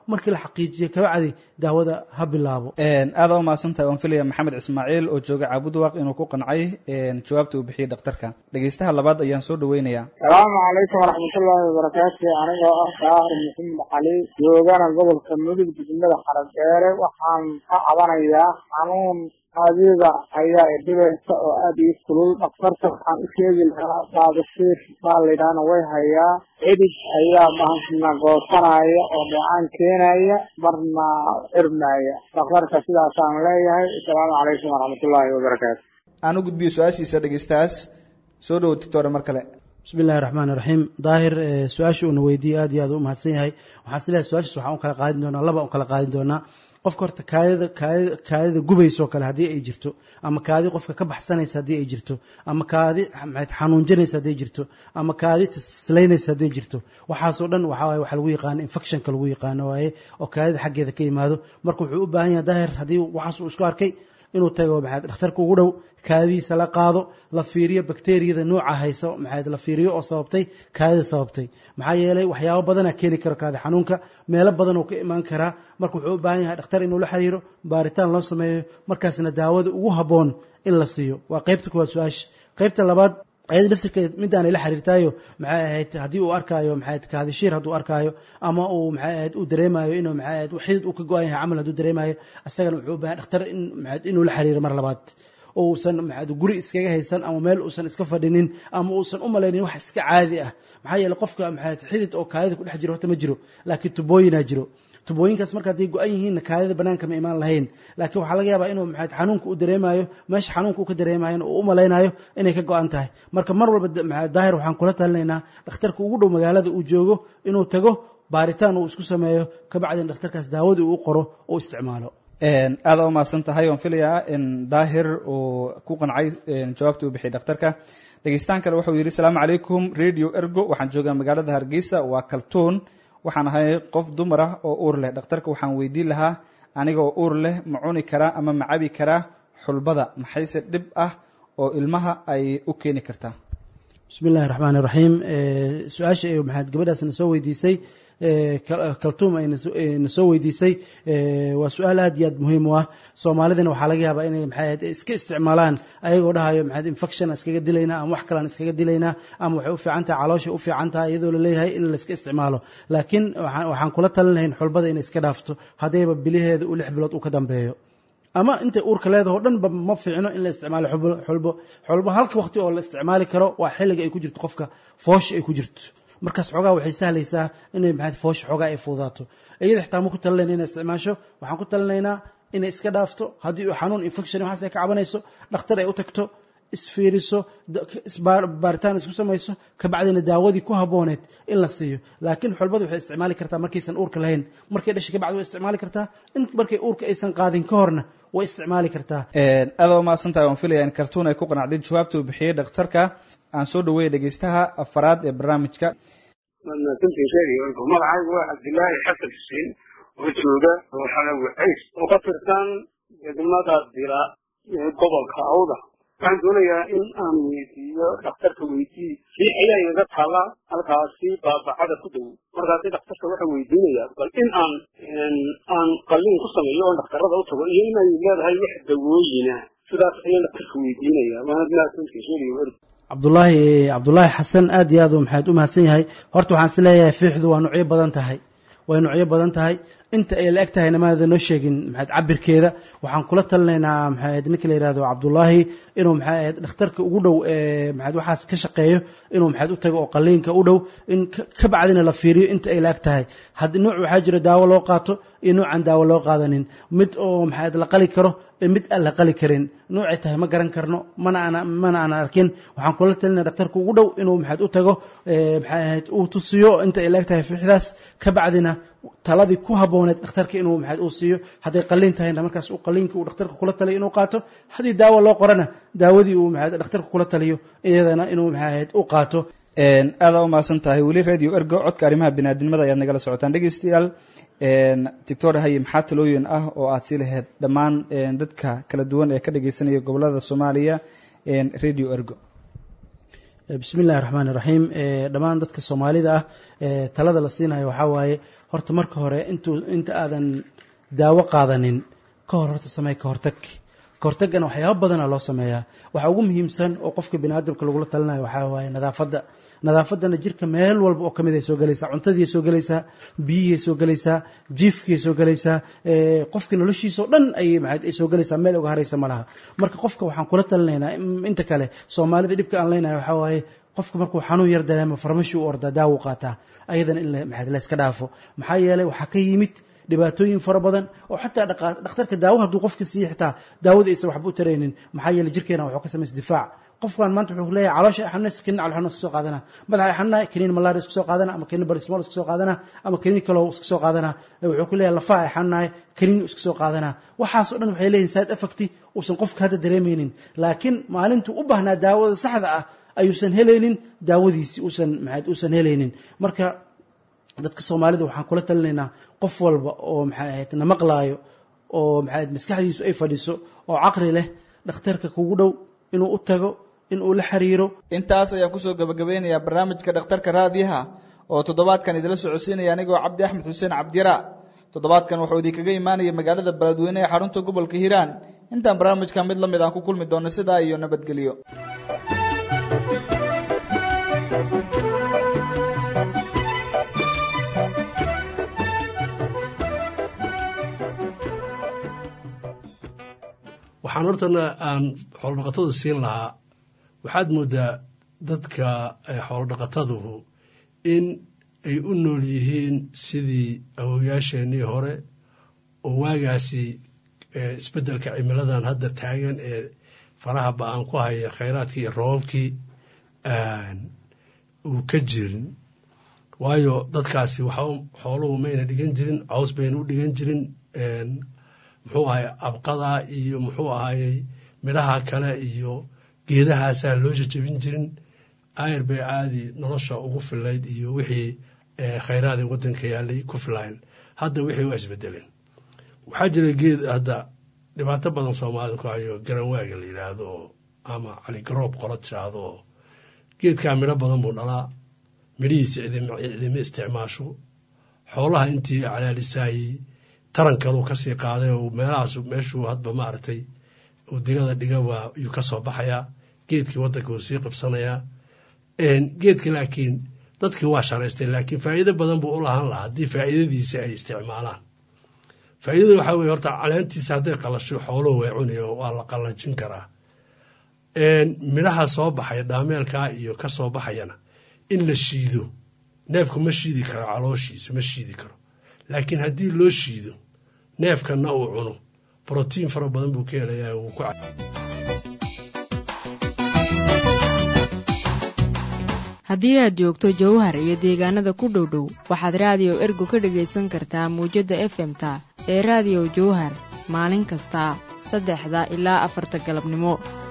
markii la xaqiijiyo kabacdi daawada ha bilaabo aada u mahadsantahay waan filaya maxamed ismaaciil oo jooga caabudwaaq inuu ku qancay jawaabta uu bixiyey dhakhtarka dhegeystaha labaad ayaan soo dhaweynayaa salaamu calaykum waraxmatullaahi wabarakaatu anigoo ah daahir maxamed cali joogana gobolka mudug degmada xaradheere waxaan ka cabanayaa xanuun adiga ayaa idhibaysa oo aada ii kulul dhakhtarka waxaan u sheegi lahaa baabasiir baa laydhaahna way hayaa cidhig ayaa mahansna goosanaya oo dheecaan keenaya marna xirmaya dhakhtarka sidaasaan leeyahay asalaamu calaykum waraxmatullaahi wabarakaatu aan u gudbiyo su-aashiisa dhegeystahaas soo dhowo tictore mar kale bismi illahi raxmaan iraxiim daahir su-aasha uuna weydiiyey aad iyo aad u mahadsan yahay waxaan is leeyahay su-aashiis waxaan u kala qaadin doonaa laba u kala qaadin doonaa qofka horta kaadida kaadida kaadida gubaysoo kale haddii ay jirto ama kaadi qofka ka baxsanaysa haddii ay jirto ama kaadi maxayd xanuunjanaysa hadday jirto ama kaadi tislaynaysa hadday jirto waxaasoo dhan waxaa waaye waxaa lagu yaqaano infectionka lagu yaqaano waaye oo kaadida xaggeeda ka yimaado marka wuxuu u baahan yahay daahir haddii waxaas uu isku arkay inuu tago maxayd dhakhtarka ugu dhow kaadidiisa la qaado la fiiriyo bakteriyada nooca hayso maxayd la fiiriyo oo sababtay kaadida sababtay maxaa yeelay waxyaabo badanaa keeni karo kaadi xanuunka meelo badan oo ka imaan karaa marka wuxuu u baahan yahay dhakhtar inuu la xiriiro baaritaan loo sameeyo markaasna daawada ugu habboon in la siiyo waa qaybta kuwaad su-aasha qaybta labaad ayada laftirkeed midaanay la xiriirtaayo maxay ahayd haddii uu arkaayo maxay ahayd kaadishiir hadduu arkaayo ama uu maxay ahayd uu dareemayo inuu maxay ahayd xidid uu ka go-an yahay camal hadduu dareemayo isagana wuxuu u baahan dhakhtar in maxay inuu la xiriiro mar labaad oo uusan maxay guri iskaga haysan ama meel uusan iska fadhinin ama uusan u malaynin wax iska caadi ah maxaa yeelay qofka maxay xidid oo kaadida ku dhex jiro horta ma jiro laakiin tubooyinaa jiro tubooyinkaas marka hadday go-an yihiinna kaadida banaanka ma imaan lahayn laakiin waxaa laga yaabaa inuu maxay xanuunka u dareemayo meesha xanuunka uu ka dareemayo uu u malaynayo inay ka go-an tahay marka mar walba maxay daahir waxaan kula talinaynaa dhakhtarka ugu dhow magaalada uu joogo inuu tago baaritaan uu isku sameeyo kabacdina dhakhtarkaas daawadii uu qoro oo isticmaalo aada u mahadsan tahay waan filayaa in daahir uu ku qancay jawaabta uu bixiyay dhakhtarka dhegeystaan kale wuxuu yidhi asalaamu calaykum radio ergo waxaan joogaa magaalada hargeysa waa kaltuun waxaan ahay qof dumar ah oo uur leh dhakhtarka waxaan weydiin lahaa aniga oo uur leh ma cuni karaa ama ma cabi karaa xulbada maxayse dhib ah oo ilmaha ay u keeni kartaa bismi illahi raxmaan iraxiim su-aasha maxaad gabadhaasna soo weydiisay kaltuum ayna soo weydiisay waa su-aal aad iyo aad muhiim u ah soomaalidana waxaa laga yaabaa inay maxay ahayd iska isticmaalaan ayagoo dhahayo maxayd infection iskaga dilaynaa ama wax kalaan iskaga dilaynaa ama waxay u fiican tahay calooshay u fiican tahay iyadoo laleeyahay in la iska isticmaalo laakiin waxaan kula talin lahayn xulbada inay iska dhaafto haddayba biliheeda uu lix bilood uu ka dambeeyo ama intay uurka leedaho dhanba ma fiicno in la isticmaalo xulbo xulbo halka waqti oo la isticmaali karo waa xilliga ay ku jirto qofka foosha ay ku jirto markaas xoogaa waxay sahlaysaa inay maxayd foosha xoogaa ay fududaato iyada xitaa ma ku talinayna inay isticmaasho waxaan ku talinaynaa inay iska dhaafto haddii uu xanuun infection waxaas ay ka cabanayso dhakhtar ay u tagto isfiiriso baaritaan isku samayso kabacdina daawadii ku habooneed in la siiyo laakiin xulbadu waxay isticmaali kartaa markaysan uurka lahayn markay dhashay kabacdi way isticmaali kartaa in markay uurka aysan qaadin ka horna way isticmaali kartaa aada u mahadsantahay waan filaya in kartuun ay ku qanacday jawaabta uu bixiyey dhakhtarka aan soo dhaweeyay dhegeystaha afaraad ee barnaamijka magacaygu waa cabdilaahi xasan xuseen oo jooga xalawi cays oo ka tirsan degmada dila ee gobolka awda waxaan doonayaa in aan weydiiyo dhakhtarka weydii si ayaa igaga taala halkaasi baabacada ku dhow markaasi dhakhtarka waxaan weydiinayaa bal in aan aan qalliin ku sameeyo oo dhakhtarada u tago iyo inay leedahay wax dawooyina sidaas ayaan dhakhtarka weydiinaya waana mahadsantiisheegay cabdulaahi cabdulaahi xasan aad iyo aad u maxaad u mahadsan yahay horta waxaan is leeyahay fiixdu waa nucyo badan tahay way nucyo badan tahay inta ay la eg tahayna maada noo sheegin maxayd cabirkeeda waxaan kula talinaynaa maxayd ninka la yihahdo cabdullaahi inuu maxayd dhakhtarka ugu dhow ee maxayd waxaas ka shaqeeyo inuu maxayd u tago oo qaliinka u dhow in ka bacdina la fiiriyo inta ay la eg tahay haddii nuuc waxaa jira daawo loo qaato iyo nuucan daawo loo qaadanin mid oo maxayd la qali karo iyo mid aan la qali karin nuucay tahay ma garan karno mana ana mana aan arkin waxaan kula talinaya dhakhtarka ugu dhow inuu maxayd u tago maxay ahayd uu tusiyo inta ay la eg tahay fiixdaas ka bacdina taladii ku habooneed dhakhtarka inuu maxayd uu siiyo hadday qaliin tahayna markaas uu qaliinka uu dhakhtarka kula taliyo inuu qaato haddii daawo loo qorana daawadii uu maxayd dhakhtarka kula taliyo iyadana inuu maxayd u qaato aada u mahadsan tahay weli radio ergo codka arrimaha biniaadnimada ayaad nagala socotaan dhegeystayaal doctor haye maxaa talooyin ah oo aad sii lahayd dhammaan dadka kala duwan ee ka dhegeysanaya gobolada soomaaliya radio ergo bismi illahi raxmaan iraxiim dhammaan dadka soomaalida ah talada la siinayo waxaa waaye horta marka hore intuu inta aadan daawo qaadanin ka hor horta samey ka hortag ka hortagana waxyaaba badana loo sameeyaa waxaa ugu muhiimsan oo qofka bini aadamka lagula talinayo waxaa waaye nadaafadda nadaafadana jirka meel walba oo kamid ay soo gelaysaa cuntadiiay soo gelaysaa biyihiay soo gelaysaa jiifkiay soo gelaysaa qofka noloshiisa oo dhan ay maad ay soo gelaysaa meel uga haraysa ma laha marka qofka waxaan kula talinaynaa inta kale soomaalida dhibka aan leynahay waxaa waaye qofka markuu xanuun yar dareemo farmashi u ordaa daawo qaataa ayadana in maad layska dhaafo maxaa yeelay waxaa ka yimid dhibaatooyin fara badan oo xataa dhakhtarka daawo hadduu qofka siiya xitaa daawada aysan waxba u taraynin maxaa yeeley jirkeena waxuu ka samaysa difaac qofkan maanta wuxuu leeyahay caloosha ay xanuunaysa kiniin calool iska soo qaadana madaxa ay xanuunaya kiniin malaria iska soo qaadana ama kiniin barismol iska soo qaadana ama kiniin kaloo iska soo qaadana wuxuu ku leeyahay lafaha ay xanuunaya kiniin iska soo qaadana waxaasoo dhan waxay leeyihin side effect uusan qofka hadda dareemaynin laakiin maalintuu u baahnaa daawada saxda ah ayuusan helaynin daawadiisi uusan maxaad uusan helaynin marka dadka soomaalida waxaan kula talinaynaa qof walba oo maxay ahayd na maqlaayo oo maxay ahayd maskaxdiisu ay fadhiso oo caqli leh dhakhtarka kugu dhow inuu u tago in uu la xiriiro intaas ayaan kusoo gabagabeynayaa barnaamijka dhakhtarka raadiyaha oo toddobaadkan idila socodsiinaya anigoo cabdi axmed xuseen cabdiyara toddobaadkan wuxuu idinkaga imaanaya magaalada beledweyne ee xarunta gobolka hiiraan intaan barnaamijka mid la mid aan ku kulmi doono sidaa iyo nabadgelyo waxaan hortana aan xoolodhaqatada siin lahaa waxaad moodaa dadka xoolodhaqataduhu in ay u nool yihiin sidii awowyaasheenii hore oo waagaasi isbeddelka cimiladan hadda taagan ee faraha ba-aan ku haya khayraadkii iyo roobabkii uu ka jirin waayo dadkaasi waxa xooluhu mayna dhigan jirin caws bayna u dhigan jirin muxuu ahay abqada iyo muxuu ahayey midhaha kale iyo geedahaasaa loo jajabin jirin ayr bay caadi nolosha ugu filayd iyo wixii khayraadii waddanka yaalay ku filayn hadda wixii waa isbedeleen waxaa jira geed hadda dhibaato badan soomaalida ku hayo garanwaaga la yidhaahdo oo ama caligaroob qola tiraahdo oo geedkaa midho badan buu dhalaa midhihiisa cidima isticmaasho xoolaha intii calaalisaayey taran kaluu kasii qaaday oo meelahaas meeshuu hadba maaragtay uu digada dhiga waa yuu ka soo baxayaa geedkii waddanka wuu sii qabsanayaa geedka laakiin dadkii waa sharaystay laakiin faa'iido badan buu u lahaan lahaa haddii faa'iidadiisa ay isticmaalaan faa'iidada waxaa weye horta caleentiisa hadday qalasho xooluhu way cunayo waa la qallajin karaa midhaha soo baxaya dhaameelkaa iyo ka soo baxayana in la shiido neefku ma shiidi karo calooshiisa ma shiidi karo laakiin haddii loo shiido neefkanna uu cuno brotiin fara badan buu ka helayaa wuu ku haddii aad joogto jowhar iyo deegaanada ku dhow dhow waxaad raadiyo ergo ka dhegaysan kartaa muwjadda efemta ee raadiyo jowhar maalin kasta saddexda ilaa afarta galabnimo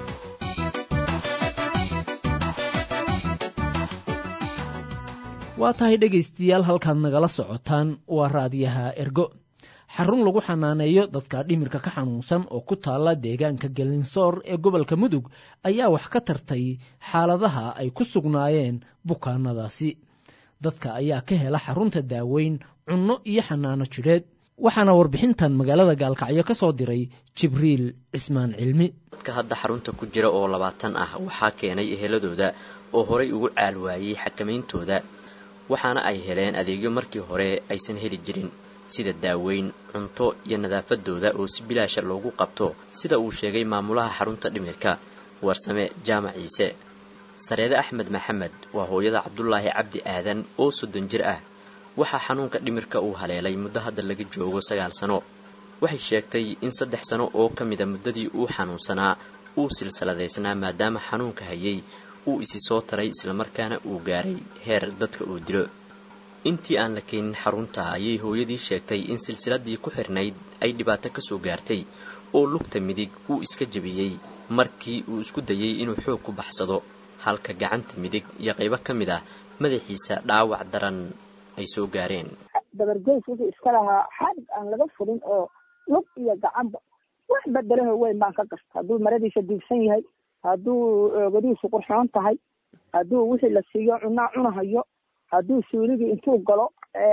waa tahay dhegaystayaal halkaad nagala socotaan waa raadiyaha ergo xarun lagu xanaaneeyo dadka dhimirka ka xanuunsan oo ku taalla deegaanka gelinsoor ee gobolka mudug ayaa wax ka tartay xaaladaha ay ku sugnaayeen bukaanadaasi dadka ayaa ka hela xarunta daaweyn cunno iyo xanaano jidheed waxaana warbixintan magaalada gaalkacyo ka soo diray jibriil cismaan cilmi dadka hadda xarunta ku jira oo labaatan ah waxaa keenay eheladooda oo horay ugu caalwaayey xakamayntooda waxaana ay heleen adeegyo markii hore aysan heli jirin sida daaweyn cunto iyo nadaafadooda oo si bilaasha loogu qabto sida uu sheegay maamulaha xarunta dhimirka warsame jaamac ciise sareede axmed maxamed waa hooyada cabdulaahi cabdi aadan oo soddon jir ah waxaa xanuunka dhimirka uu haleelay muddo hadda laga joogo sagaal sano waxay sheegtay in saddex sano oo ka mida muddadii uu xanuunsanaa uu silsiladaysnaa maadaama xanuunka hayay uu isi soo taray islamarkaana uu gaaray heer dadka uu dilo intii aan la keenin xarunta ayay hooyadii sheegtay in silsiladii ku xirnayd ay dhibaato kasoo gaartay oo lugta midig uu iska jebiyey markii uu isku dayey inuu xoog ku baxsado halka gacanta midig iyo qaybo ka mid ah madaxiisa dhaawac daran ay soo gaareen dabargeys wuxuu iska lahaa xarig aan laga furin oo lug iyo gacanba wax bedelaho weyn baan ka gasta hadduu maradiisa diibsan yahay hadduu oogadihiisu qurxoon tahay hadduu wixii la siiyo cunaa cunahayo hadduu suuligii intuu galo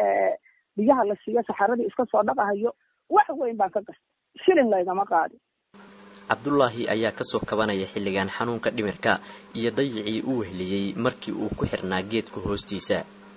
biyaha la siiyo saxaradii iska soo dhaqahayo wax weyn baan ka gastay shilin laygama qaadin cabdulaahi ayaa kasoo kabanaya xilligan xanuunka dhimirka iyo dayicii u wehliyey markii uu ku xirnaa geedka hoostiisa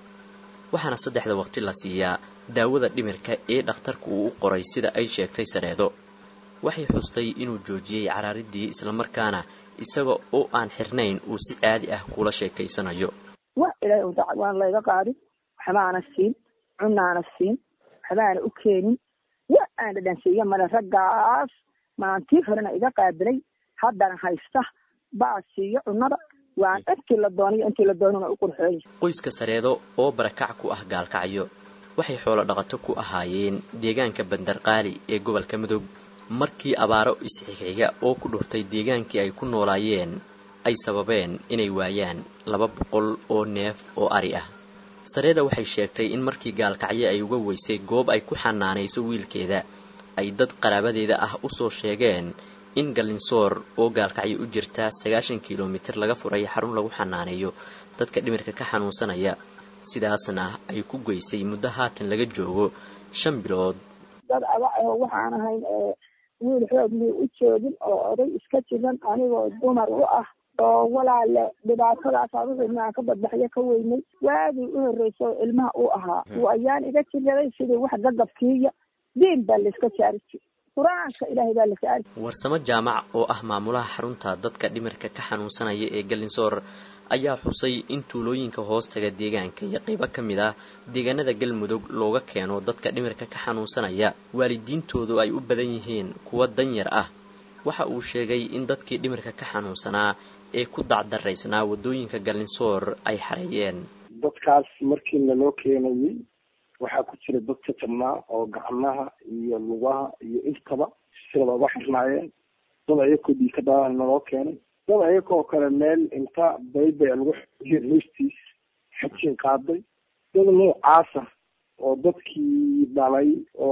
waxaana saddexda waqti la siiyaa daawada dhimirka ee dhakhtarku uu u qoray sida ay sheegtay sareedo waxay xustay inuu joojiyey caraaridii islamarkaana isaga oo aan xirnayn uu si caadi ah kula sheekaysanayo wa ilaahay udac waan layga qaadin waxbaana siin cunaana siin waxbaana u keenin wa aan dhadhansiiyo male raggaas maantii horena iga qaabilay haddana haysta baa siiyo cunada waan intii la dooniyo intii la doonina u qurxooya qoyska sareedo oo barakac ku ah gaalkacyo waxay xoolo dhaqato ku ahaayeen deegaanka bandarqaali ee gobolka mudug markii abaaro isxigxiga oo ku dhurtay deegaankii ay ku noolaayeen ay sababeen inay waayaan laba boqol oo neef oo ari ah sareeda waxay sheegtay in markii gaalkacyo ay uga weysay goob ay ku xanaanayso wiilkeeda ay dad qaraabadeeda ah usoo sheegeen in galinsoor oo gaalkacyo u jirta sagaashan kilomitir laga furay xarun lagu xanaaneeyo dadka dhimirka ka xanuunsanaya sidaasna ay ku geysay muddo haatan laga joogo shan bilood dad aba oo waxaan ahayn wiil xoog muu u joogin oo oday iska jiran anigoo dumar u ah oo walaale dhibaatadaasa wixii maan ka badbaxyo ka weynay waagii u horreysay oo ilmaha uu ahaa uu ayaan iga jiraday sidii wax gagabkiiya diin baa layska jaari jir qur-aanka ilaahay baa la saari warsamo jaamac oo ah maamulaha xarunta dadka dhimirka ka xanuunsanaya ee galinsoor ayaa xusay in tuulooyinka hoostaga deegaanka iyo qaybo ka mid ah deegaanada galmudug looga keeno dadka dhimirka ka xanuunsanaya waalidiintoodu ay u badan yihiin kuwa danyar ah waxa uu sheegay in dadkii dhimirka ka xanuunsanaa ee ku dacdaraysnaa waddooyinka galinsoor ay xareeyeen dadkaas markii naloo keenayay waxaa ku jira dad jajabnaa oo gacmaha iyo lugaha iyo intaba sida looga xirnaayeen dad ayakoo dhiika dhalan naloo keenay dad ayakoo kale meel inta baybay lagu xoojiyo hoostiis xajin qaaday dad noocaasa oo dadkii dhalay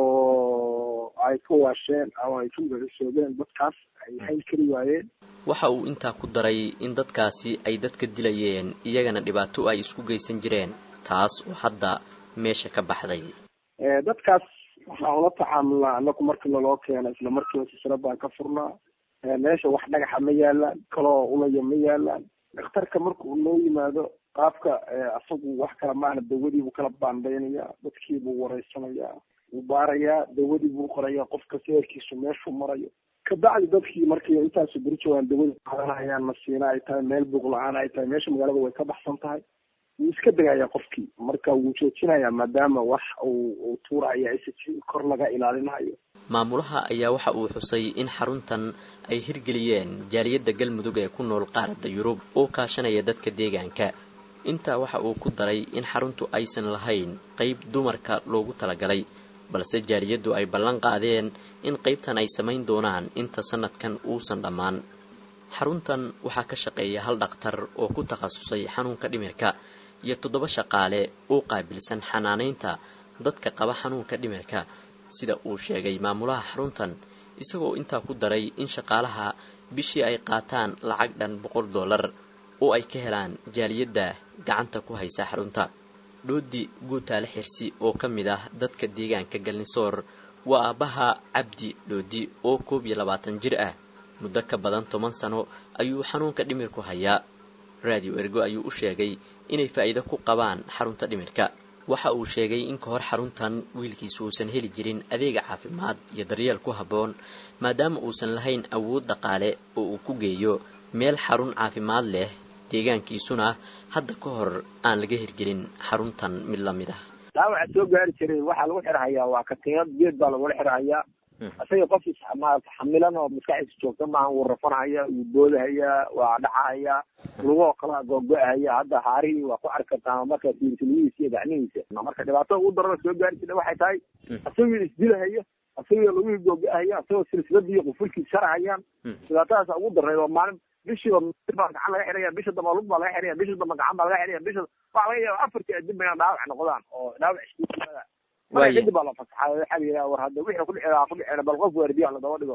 oo ay ka waasheen ama ay ka magacisoobeen dadkaas ay hayn kari waayeen waxa uu intaa ku daray in dadkaasi ay dadka dilayeen iyagana dhibaato ay isku geysan jireen taas oo hadda meesha ka baxday dadkaas waxaan ula tacaamulnaa anaku markii naloo keena isla markiiba sisra baan ka furnaa meesha wax dhagaxa ma yaalaan kaloo ulaya ma yaalaan dhakhtarka marka uu noo yimaado qaabka asagu wax kala maahna dawadiibuu kala baandaynayaa dadkiibuu wareysanayaa wuu baarayaa dawadiibuu qorayaa qofka seerkiisu meeshuu marayo kabacdi dadkii markii intaasu beri joogaan dawadi qaadanayaan masiina ay tahay meel buuq la-aan ay tahay meesha magaalada way ka baxsan tahay wuu iska degayaa qofkii marka wuu joojinayaa maadaama wax uu tuuraya isa kor laga ilaalinayo maamulaha ayaa waxa uu xusay in xaruntan ay hirgeliyeen jaaliyadda galmudug ee ku nool qaaradda yurub oo kaashanaya dadka deegaanka intaa waxa uu ku daray in xaruntu aysan lahayn qayb dumarka loogu talagalay balse jaaliyaddu ay ballan qaadeen in qaybtan ay samayn doonaan inta sanadkan uusan dhammaan xaruntan waxaa ka shaqeeya hal dhakhtar oo ku takhasusay xanuunka dhimirka iyo toddoba shaqaale oo qaabilsan xanaanaynta dadka qaba xanuunka dhimirka sida uu sheegay maamulaha xaruntan isagoo intaa ku daray in shaqaalaha bishii ay qaataan lacag dhan boqol dollar oo ay ka helaan jaaliyadda gacanta ku haysa xarunta dhoodi guutaale xirsi oo ka mid ah dadka deegaanka galnisoor waa aabbaha cabdi dhoodi oo koob iyo labaatan jir ah muddo ka badan toban sano ayuu xanuunka dhimirku hayaa raadiyo ergo ayuu u sheegay inay faa'iido ku qabaan xarunta dhimirka waxa uu sheegay in ka hor xaruntan wiilkiisu uusan heli jirin adeega caafimaad iyo daryeel ku habboon maadaama uusan lahayn awood dhaqaale oo uu ku geeyo meel xarun caafimaad leh deegaankiisuna hadda ka hor aan laga hirgelin xaruntan mid la mid ah dhaawaca soo gaari jiray waxaa lagu xirhayaa waa katiinad geed baa lagula xirhayaa isaga qof xamilan oo maskaxdiisa joogta maaha wuu rafanhaya wuu boodahaya waa dhacahaya lugoo kalaa googo-ahaya hadda haarihii waa ku arki kartaa marka fiirtiliyihiisa iyo gacmihiisa marka dhibaatada ugu darana soo gaari jirta waxay tahay isagii isdilahaya isagii lugihii googo-ahaya isagoo silsiladii iyo qufulkii sharahayaan dhibaatadaasa ugu darnayd oo maalin bishiiba baa gacan laga xiraya bisha damba lug baa laga xiraya bisha damba gacan baa laga xiraya bisha waxa laga yaaba afartii adib inaa dhaawac noqdaan oo dhaawac iskuuada marka kadib baa la fasaxay waxaa la yidhaha war hadda wixii kudhici lahaa kudhicina bal qof waardiyaha ladaba dhigo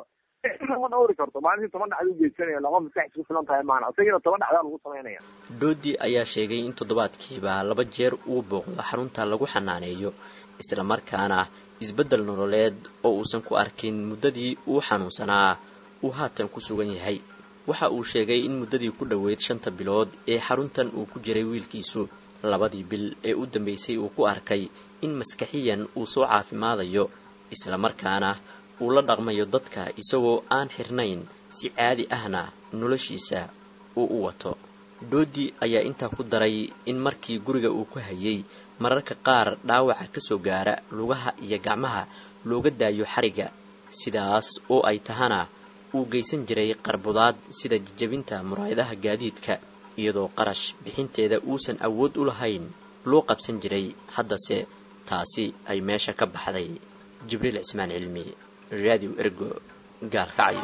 ma dhawri karto maalintii toban dhacda u geysanaya lama maskax isku filan tahay maana isagiina toban dhacdaa lagu samaynaya doodi ayaa sheegay in toddobaadkiiba laba jeer uu booqdo xarunta lagu xanaaneeyo islamarkaana isbeddel nololeed oo uusan ku arkin muddadii uu xanuunsanaa uu haatan ku sugan yahay waxa uu sheegay in muddadii ku dhoweyd shanta bilood ee xaruntan uu ku jiray wiilkiisu labadii bil ee u dambeysay uu ku arkay in maskaxiyan uu soo caafimaadayo islamarkaana uu la dhaqmayo dadka isagoo aan xirnayn si caadi ahna noloshiisa uu u wato doodi ayaa intaa ku daray in markii guriga uu ku hayay mararka qaar dhaawaca ka soo gaara lugaha iyo gacmaha looga daayo xariga sidaas oo ay tahana uu geysan jiray qarbudaad sida jajabinta muraayadaha gaadiidka iyadoo qarash bixinteeda uusan awood u lahayn loo qabsan jiray haddase taasi ay meesha ka baxday jibriil cismaan cilmi raadiw ergo gaalkacyo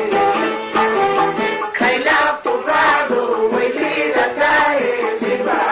Kaila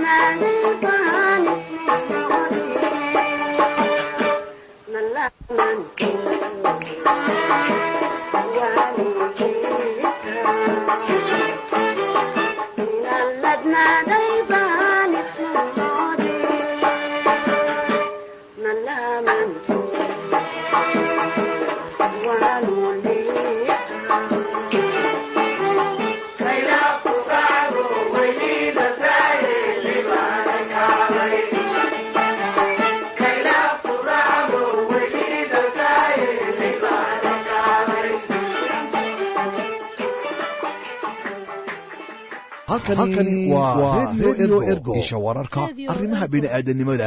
halkani waa redio ergo isha wararka arrimaha bini'aadanimada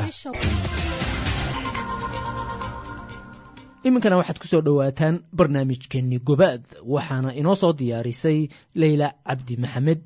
iminkana waxaad ku soo dhowaataan barnaamijkeenni gobaad waxaana inoo soo diyaarisay leyla cabdi maxamed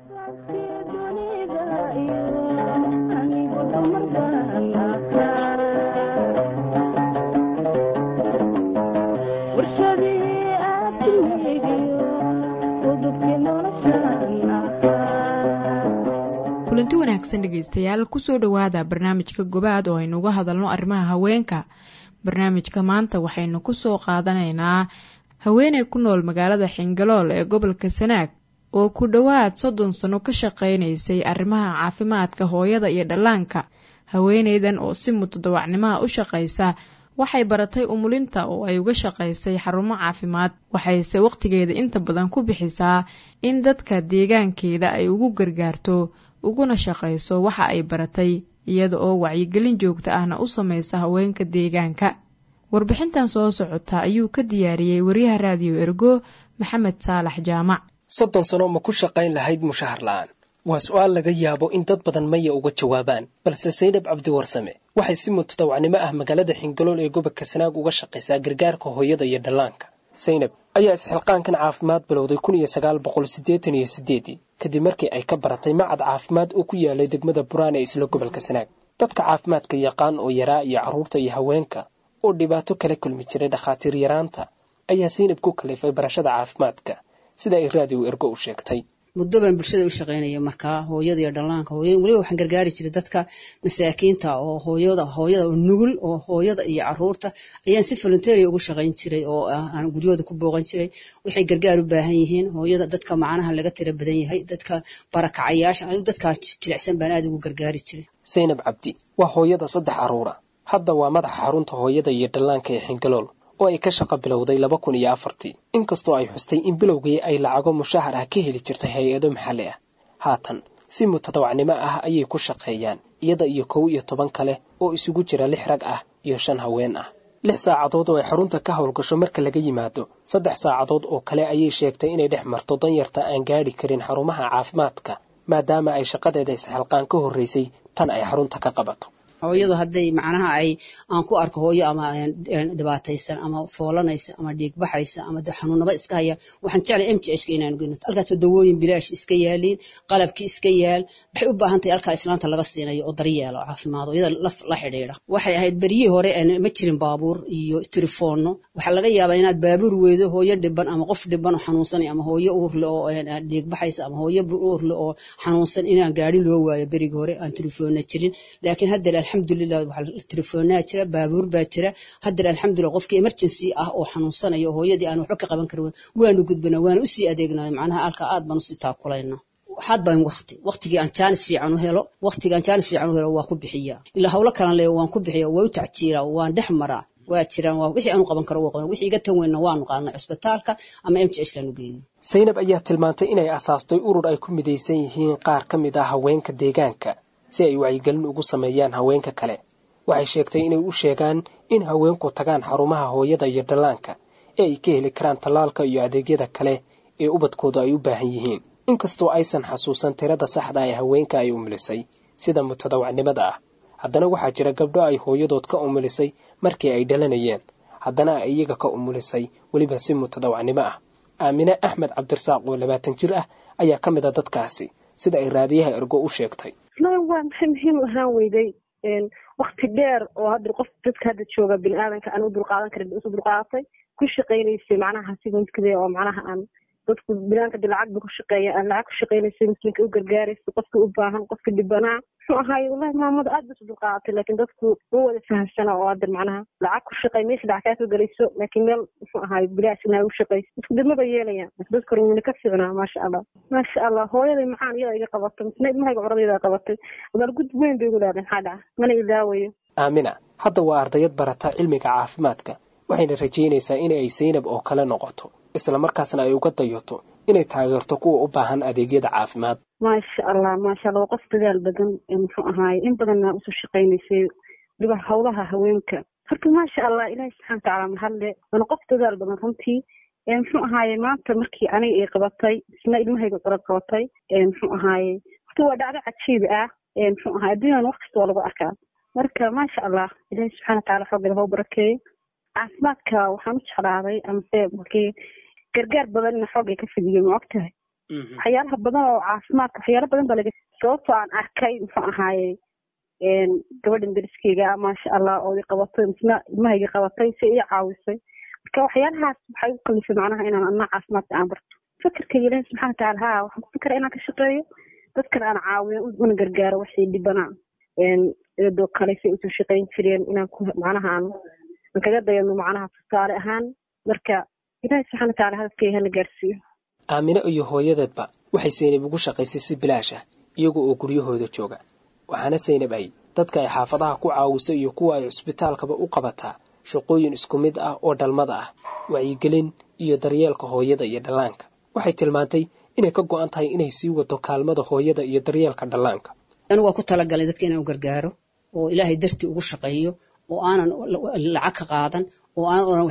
kulanti wanaagsan dhegaystayaal kusoo dhowaada barnaamijka gobaad oo aynu uga hadalno arrimaha haweenka barnaamijka maanta waxaynu kusoo qaadanaynaa haweeney ku nool magaalada xingalool ee gobolka sanaag oo ku dhowaad soddon sano ka shaqaynaysay arrimaha caafimaadka hooyada iyo dhallaanka haweeneydan oo si mutadawacnimaha u shaqaysa waxay baratay umulinta oo ay uga shaqaysay xarumo caafimaad waxayse wakhtigeeda inta badan ku bixisaa in dadka deegaankeeda ay ugu gargaarto uguna shaqayso waxa ay baratay iyada oo wacyigelin joogta ahna u samaysa haweenka deegaanka warbixintan soo socota ayuu ka diyaariyey wariyaha raadiyo ergo maxamed saalax jaamac soddon sano ma ku shaqayn lahayd mushahar la'aan waa su-aal laga yaabo in dad badan maya uga jawaabaan balse saydhab cabdiwarsame waxay si mutadawacnimo ah magaalada xingalool ee gobolka sanaag uga shaqaysaa gargaarka hooyada iyo dhallaanka saynab ayaa isxilqaankan caafimaad bilowday kun iyo sagaal boqol siddeetan iyo siddeedii kadib markii ay ka baratay macad caafimaad oo ku yaalay degmada buraan ee isla gobolka sanaag dadka caafimaadka yaqaan oo yaraa iyo carruurta iyo haweenka oo dhibaato kala kulmi jiray dhakhaatiir yaraanta ayaa saynab ku kalifay barashada caafimaadka sida ay raadiyo ergo u sheegtay muddo baan bulshada u shaqaynaya markaa hooyada iyo dhallaanka hooy weliba waxaan gargaari jiray dadka masaakiinta oo hooyada hooyada oo nugul oo hooyada iyo caruurta ayaan si volunteeria ugu shaqayn jiray oo aan guryahooda ku booqan jiray waxay gargaar u baahan yihiin hooyada dadka macnaha laga tira badan yahay dadka barakacayaasha anigu dadkaa jilicsan baan aada ugu gargaari jiray saynab cabdi waa hooyada saddex caruura hadda waa madaxa xarunta hooyada iyo dhallaanka ee xingalool oo ay ka shaqo bilowday laba kun iyo afartii inkastoo ay xustay in bilowgii ay lacago mushahar ah ka heli jirtay hay-ado maxalli ah haatan si mutadawacnimo ah ayay ku shaqeeyaan iyada iyo kow iyo toban kale oo isugu jira lix rag ah iyo shan haween ah lix saacadood oo ay xarunta ka howlgasho marka laga yimaado saddex saacadood oo kale ayay sheegtay inay dhex marto danyarta aan gaadhi karin xarumaha caafimaadka maadaama ay shaqadeeda isxilqaan ka horraysay tan ay xarunta ka qabato hooyadu hadday macnaha ay aan ku arko hooyo ama dhibaataysan ama foolanaysa ama dhiigbaxaysa ama xanuunaba iska haya waxaan jeclay m j hka inaan geyno halkaasoo dawooyin bilaash iska yaaliin qalabkii iska yaal waxay u baahan tahay halkaa islaanta laga siinayo oo daryeelo caafimaad oo iyada la xidhiidha waxay ahayd beryihii hore ma jirin baabuur iyo telefoonno waxaa laga yaabaa inaad baabuur weydo hooyo dhiban ama qof dhiban oo xanuunsanay ama hooyo uurle oo dhiigbaxaysa ama hooyo uurle oo xanuunsan inaan gaari loo waayo berigii hore aan telefoonna jirin laakiin hadda alxamdulilah waxaa telefoonaa jira baabuur baa jira haddana alxamdulilah qofkii emergency ah oo xanuunsanayo oo hooyadii aan waxba ka qaban karin waanu gudbana waana usii adeegnay macnaha alka aad baan usii taakulayna waxaad baan waqti waqtigii aan jaanis fiican u helo waqtigii aan jaanis fiican u helo waa ku bixiya ilaa hawlo kalan leeyo waan ku bixiya waa u tacjiira waan dhex maraa waa jiraan waa wixii aanu qaban karo waa qaban wixii iga tan weynna waanu qaadnay cusbitaalka ama m j h kaanu geeyey saynab ayaa tilmaantay inay asaastay urur ay ku midaysan yihiin qaar ka mid ah haweenka deegaanka si ay wacyigelin ugu sameeyaan haweenka kale waxay sheegtay inay u sheegaan in haweenku tagaan xarumaha hooyada iyo dhallaanka ee ay ka heli karaan tallaalka iyo adeegyada kale ee ubadkoodu ay u baahan yihiin inkastoo aysan xasuusan tirada saxda ee haweenka ay umulisay sida mutadawacnimada ah haddana waxaa jira gabdho ay hooyadood ka umulisay markii ay dhalanayeen haddana ay iyaga ka umulisay weliba si mutadawacnimo ah aamine axmed cabdirasaaq oo labaatan jir ah ayaa ka mid a dadkaasi sida ay raadiyaha ergo u sheegtay waa maxay muhiim ahaan weyday wakti dheer oo hadda qof dadka hadda jooga bini aadanka aan u dulqaadan karin isu dulqaadatay ku shaqaynaysay macnaha siguntkade oo macnaha aan dadku bilaanka de lacag ba ku shaqeeya aan lacag ku shaqeynaysa muslimka u gargaaraysa qofka u baahan qofka dhibanaa muxuu ahaay wallahi maamada aad basu dulqaadatay laakiin dadku ma wada fahamsana oo hadda macnaha lacag ku shaqey meesha lacag kaa soo gelayso laakiin meel muxuu ahaay bilaash inaa u shaqeyso dadku dibmaba yeelayaan dadka rumina ka ficnaa maasha allah maasha allah hooyaday maxaan iyada iga qabatay misna ilmahayga curadayda qabatay abaal gud weyn bay igu leedahay maxaa dhaca mana ilaawayo aamina hadda waa ardayad barata cilmiga caafimaadka waxayna rajaynaysaa in ay saynab oo kale noqoto islamarkaasna ay uga dayato inay taageerto kuwa u baahan adeegyada caafimaad maasha allah maasha allah waa qof dadaal badan muxuu ahaaye in badanna usoo shaqaynaysay waliba howlaha haweenka horta maasha allah ilaahi subxana watacaala mahadle waana qof dadaal badan runtii muxuu ahaaye maanta markii aniga ay qabatay isna ilmahayga curad qabatay muxuu ahaaye horta waa dhacdo cajiib ah muxuu ahaay adduunyan wax kasta waa lagu arkaa marka maasha allah ilaahi subxana wataala xooggeeda hau barakeeyo caafimaadka waxaan u jeclaaday amase markii gargaar badan ina xoogay ka fidiyo ma og tahay waxyaalaha badan oo caafimaadka waxyaala badan baa laga sababtoo aan arkay muxuu ahaaye gabadhan dariskeyga maasha allah oo i qabatay misna ilmahayga qabatay si ii caawisay marka waxyaalahaas waxay u kalifay macnaha inaan anaa caafimaadka aan barto fakerkayga ilaahi subxana wataala ha waxaan ku fikera inaan ka shaqeeyo dadkan aan caawiyo una gargaaro waxay dhibanaa iyadoo kale say usoo shaqayn jireen inaan ku macnaha aan aan kaga dayano macnaha tusaale ahaan marka ilaahi subxana wataala hadafkeyga hala gaarsiiyo aamine iyo hooyadeedba waxay saynab ugu shaqaysay si bilaash ah iyaga oo guryahooda jooga waxaana saynab ay dadka ay xaafadaha ku caawiso iyo kuwa ay cusbitaalkaba u qabataa shaqooyin isku mid ah oo dhalmada ah wacyigelin iyo daryeelka hooyada iyo dhallaanka waxay tilmaantay inay ka go-an tahay inay sii wado kaalmada hooyada iyo daryeelka dhallaanka anigu waa ku talagalay dadka inaan u gargaaro oo ilaahay dartii ugu shaqeeyo oo aanan lacag ka qaadan oo aanan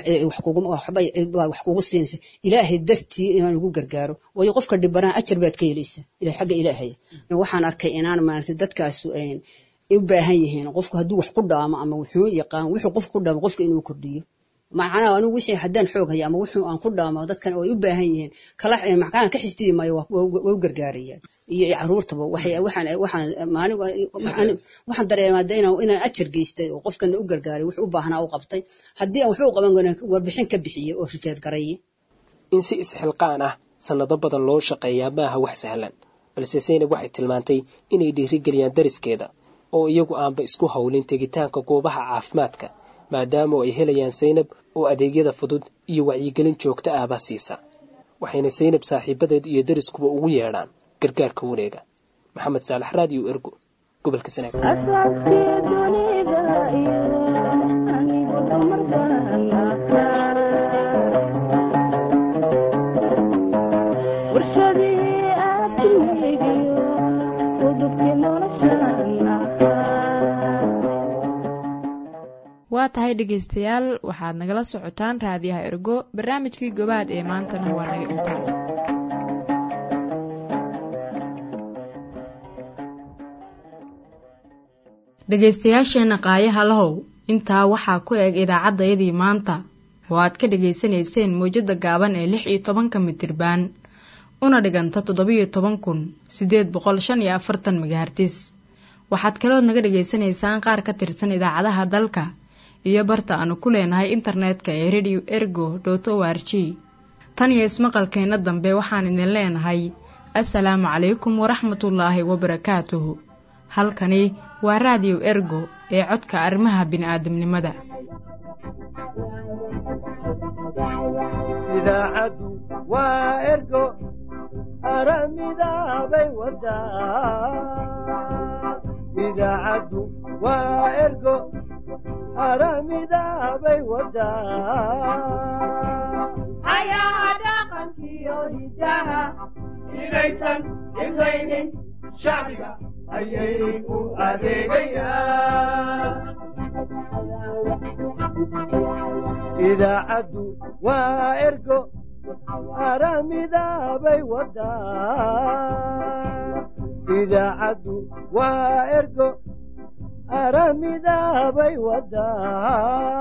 wax kugu siinaysa ilaahay dartii inaan ugu gargaaro waayo qofka dhibanaa ajar baad ka helaysa ila xagga ilaahaya waxaan arkay inaan maaragtay dadkaasu u baahan yihiin qofku hadduu wax ku dhaamo ama wuxuu yaqaan wuxuu qofku ku dhaamo qofka inuu kordhiyo macnaha anigu wixii haddaan xoog haya ama wuxuu aan ku dhaamo dadkan oo ay u baahan yihiin kala maxkaan ka xisdiyi maayo waa u gargaarayaan iyo caruurtaba waxaan waxaan maalin waxaan dareemaa de inaan inaan ajar geystay oo qofkana u gargaaray wuxuu u baahnaa u qabtay haddii aan waxba u qaban karin warbixin ka bixiyey oo rifeed garaye in si isxilqaan ah sannado badan loo shaqeeyaa maaha wax sahlan balse saynab waxay tilmaantay inay dhiirigeliyaan dariskeeda oo iyagu aanba isku howlin tegitaanka goobaha caafimaadka maadaama ay helayaan saynab oo adeegyada fudud iyo wacyigelin joogto ahba siisa waxayna saynab saaxiibadeed iyo dariskuba ugu yeedhaan gargaarka wareega maxamed saalax raadiyo ergo gobolka sanaag waa tahay dhegaystayaal waxaad nagala socotaan raadiyaha ergo barnaamijkii gobaad ee maantana waa naga intaa dhegaystayaasheenna qaayaha lahow intaa waxaa ku eg idaacaddayadii maanta oo aad ka dhegaysanayseen mawjadda gaaban ee lix iyo tobanka mitirbaan una dhiganta toddobiyo toban kun siddeed boqol shan iyo afartan megahartis waxaad kalood naga dhegaysanaysaan qaar ka tirsan idaacadaha dalka iyo barta aanu ku leenahay internetka ee radio ergo dot o r g tan iyo ismaqalkeenna dambe waxaan idin leenahay assalaamu calaykum waraxmatullaahi wabarakaatuhu halkani waa raadiyo ergo ee codka arrimaha bini'aadamnimada idaacaddu waa ergo aramidaabay wadaa idaacaddu waa ergo aramidaabay wadaa ayaha dhaqankiyo hidaha inaysan imlaynin shacbiga ayay u adeegayaan idaacaddu waa ergo aramidaabay wadaa idaacaddu waa ergo aramidaabay wadaa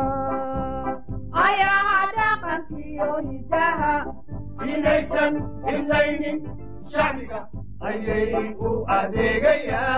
ayaha dhaqankiyo hidaha inaysan imlaynin shacbiga ayay u adeegayaan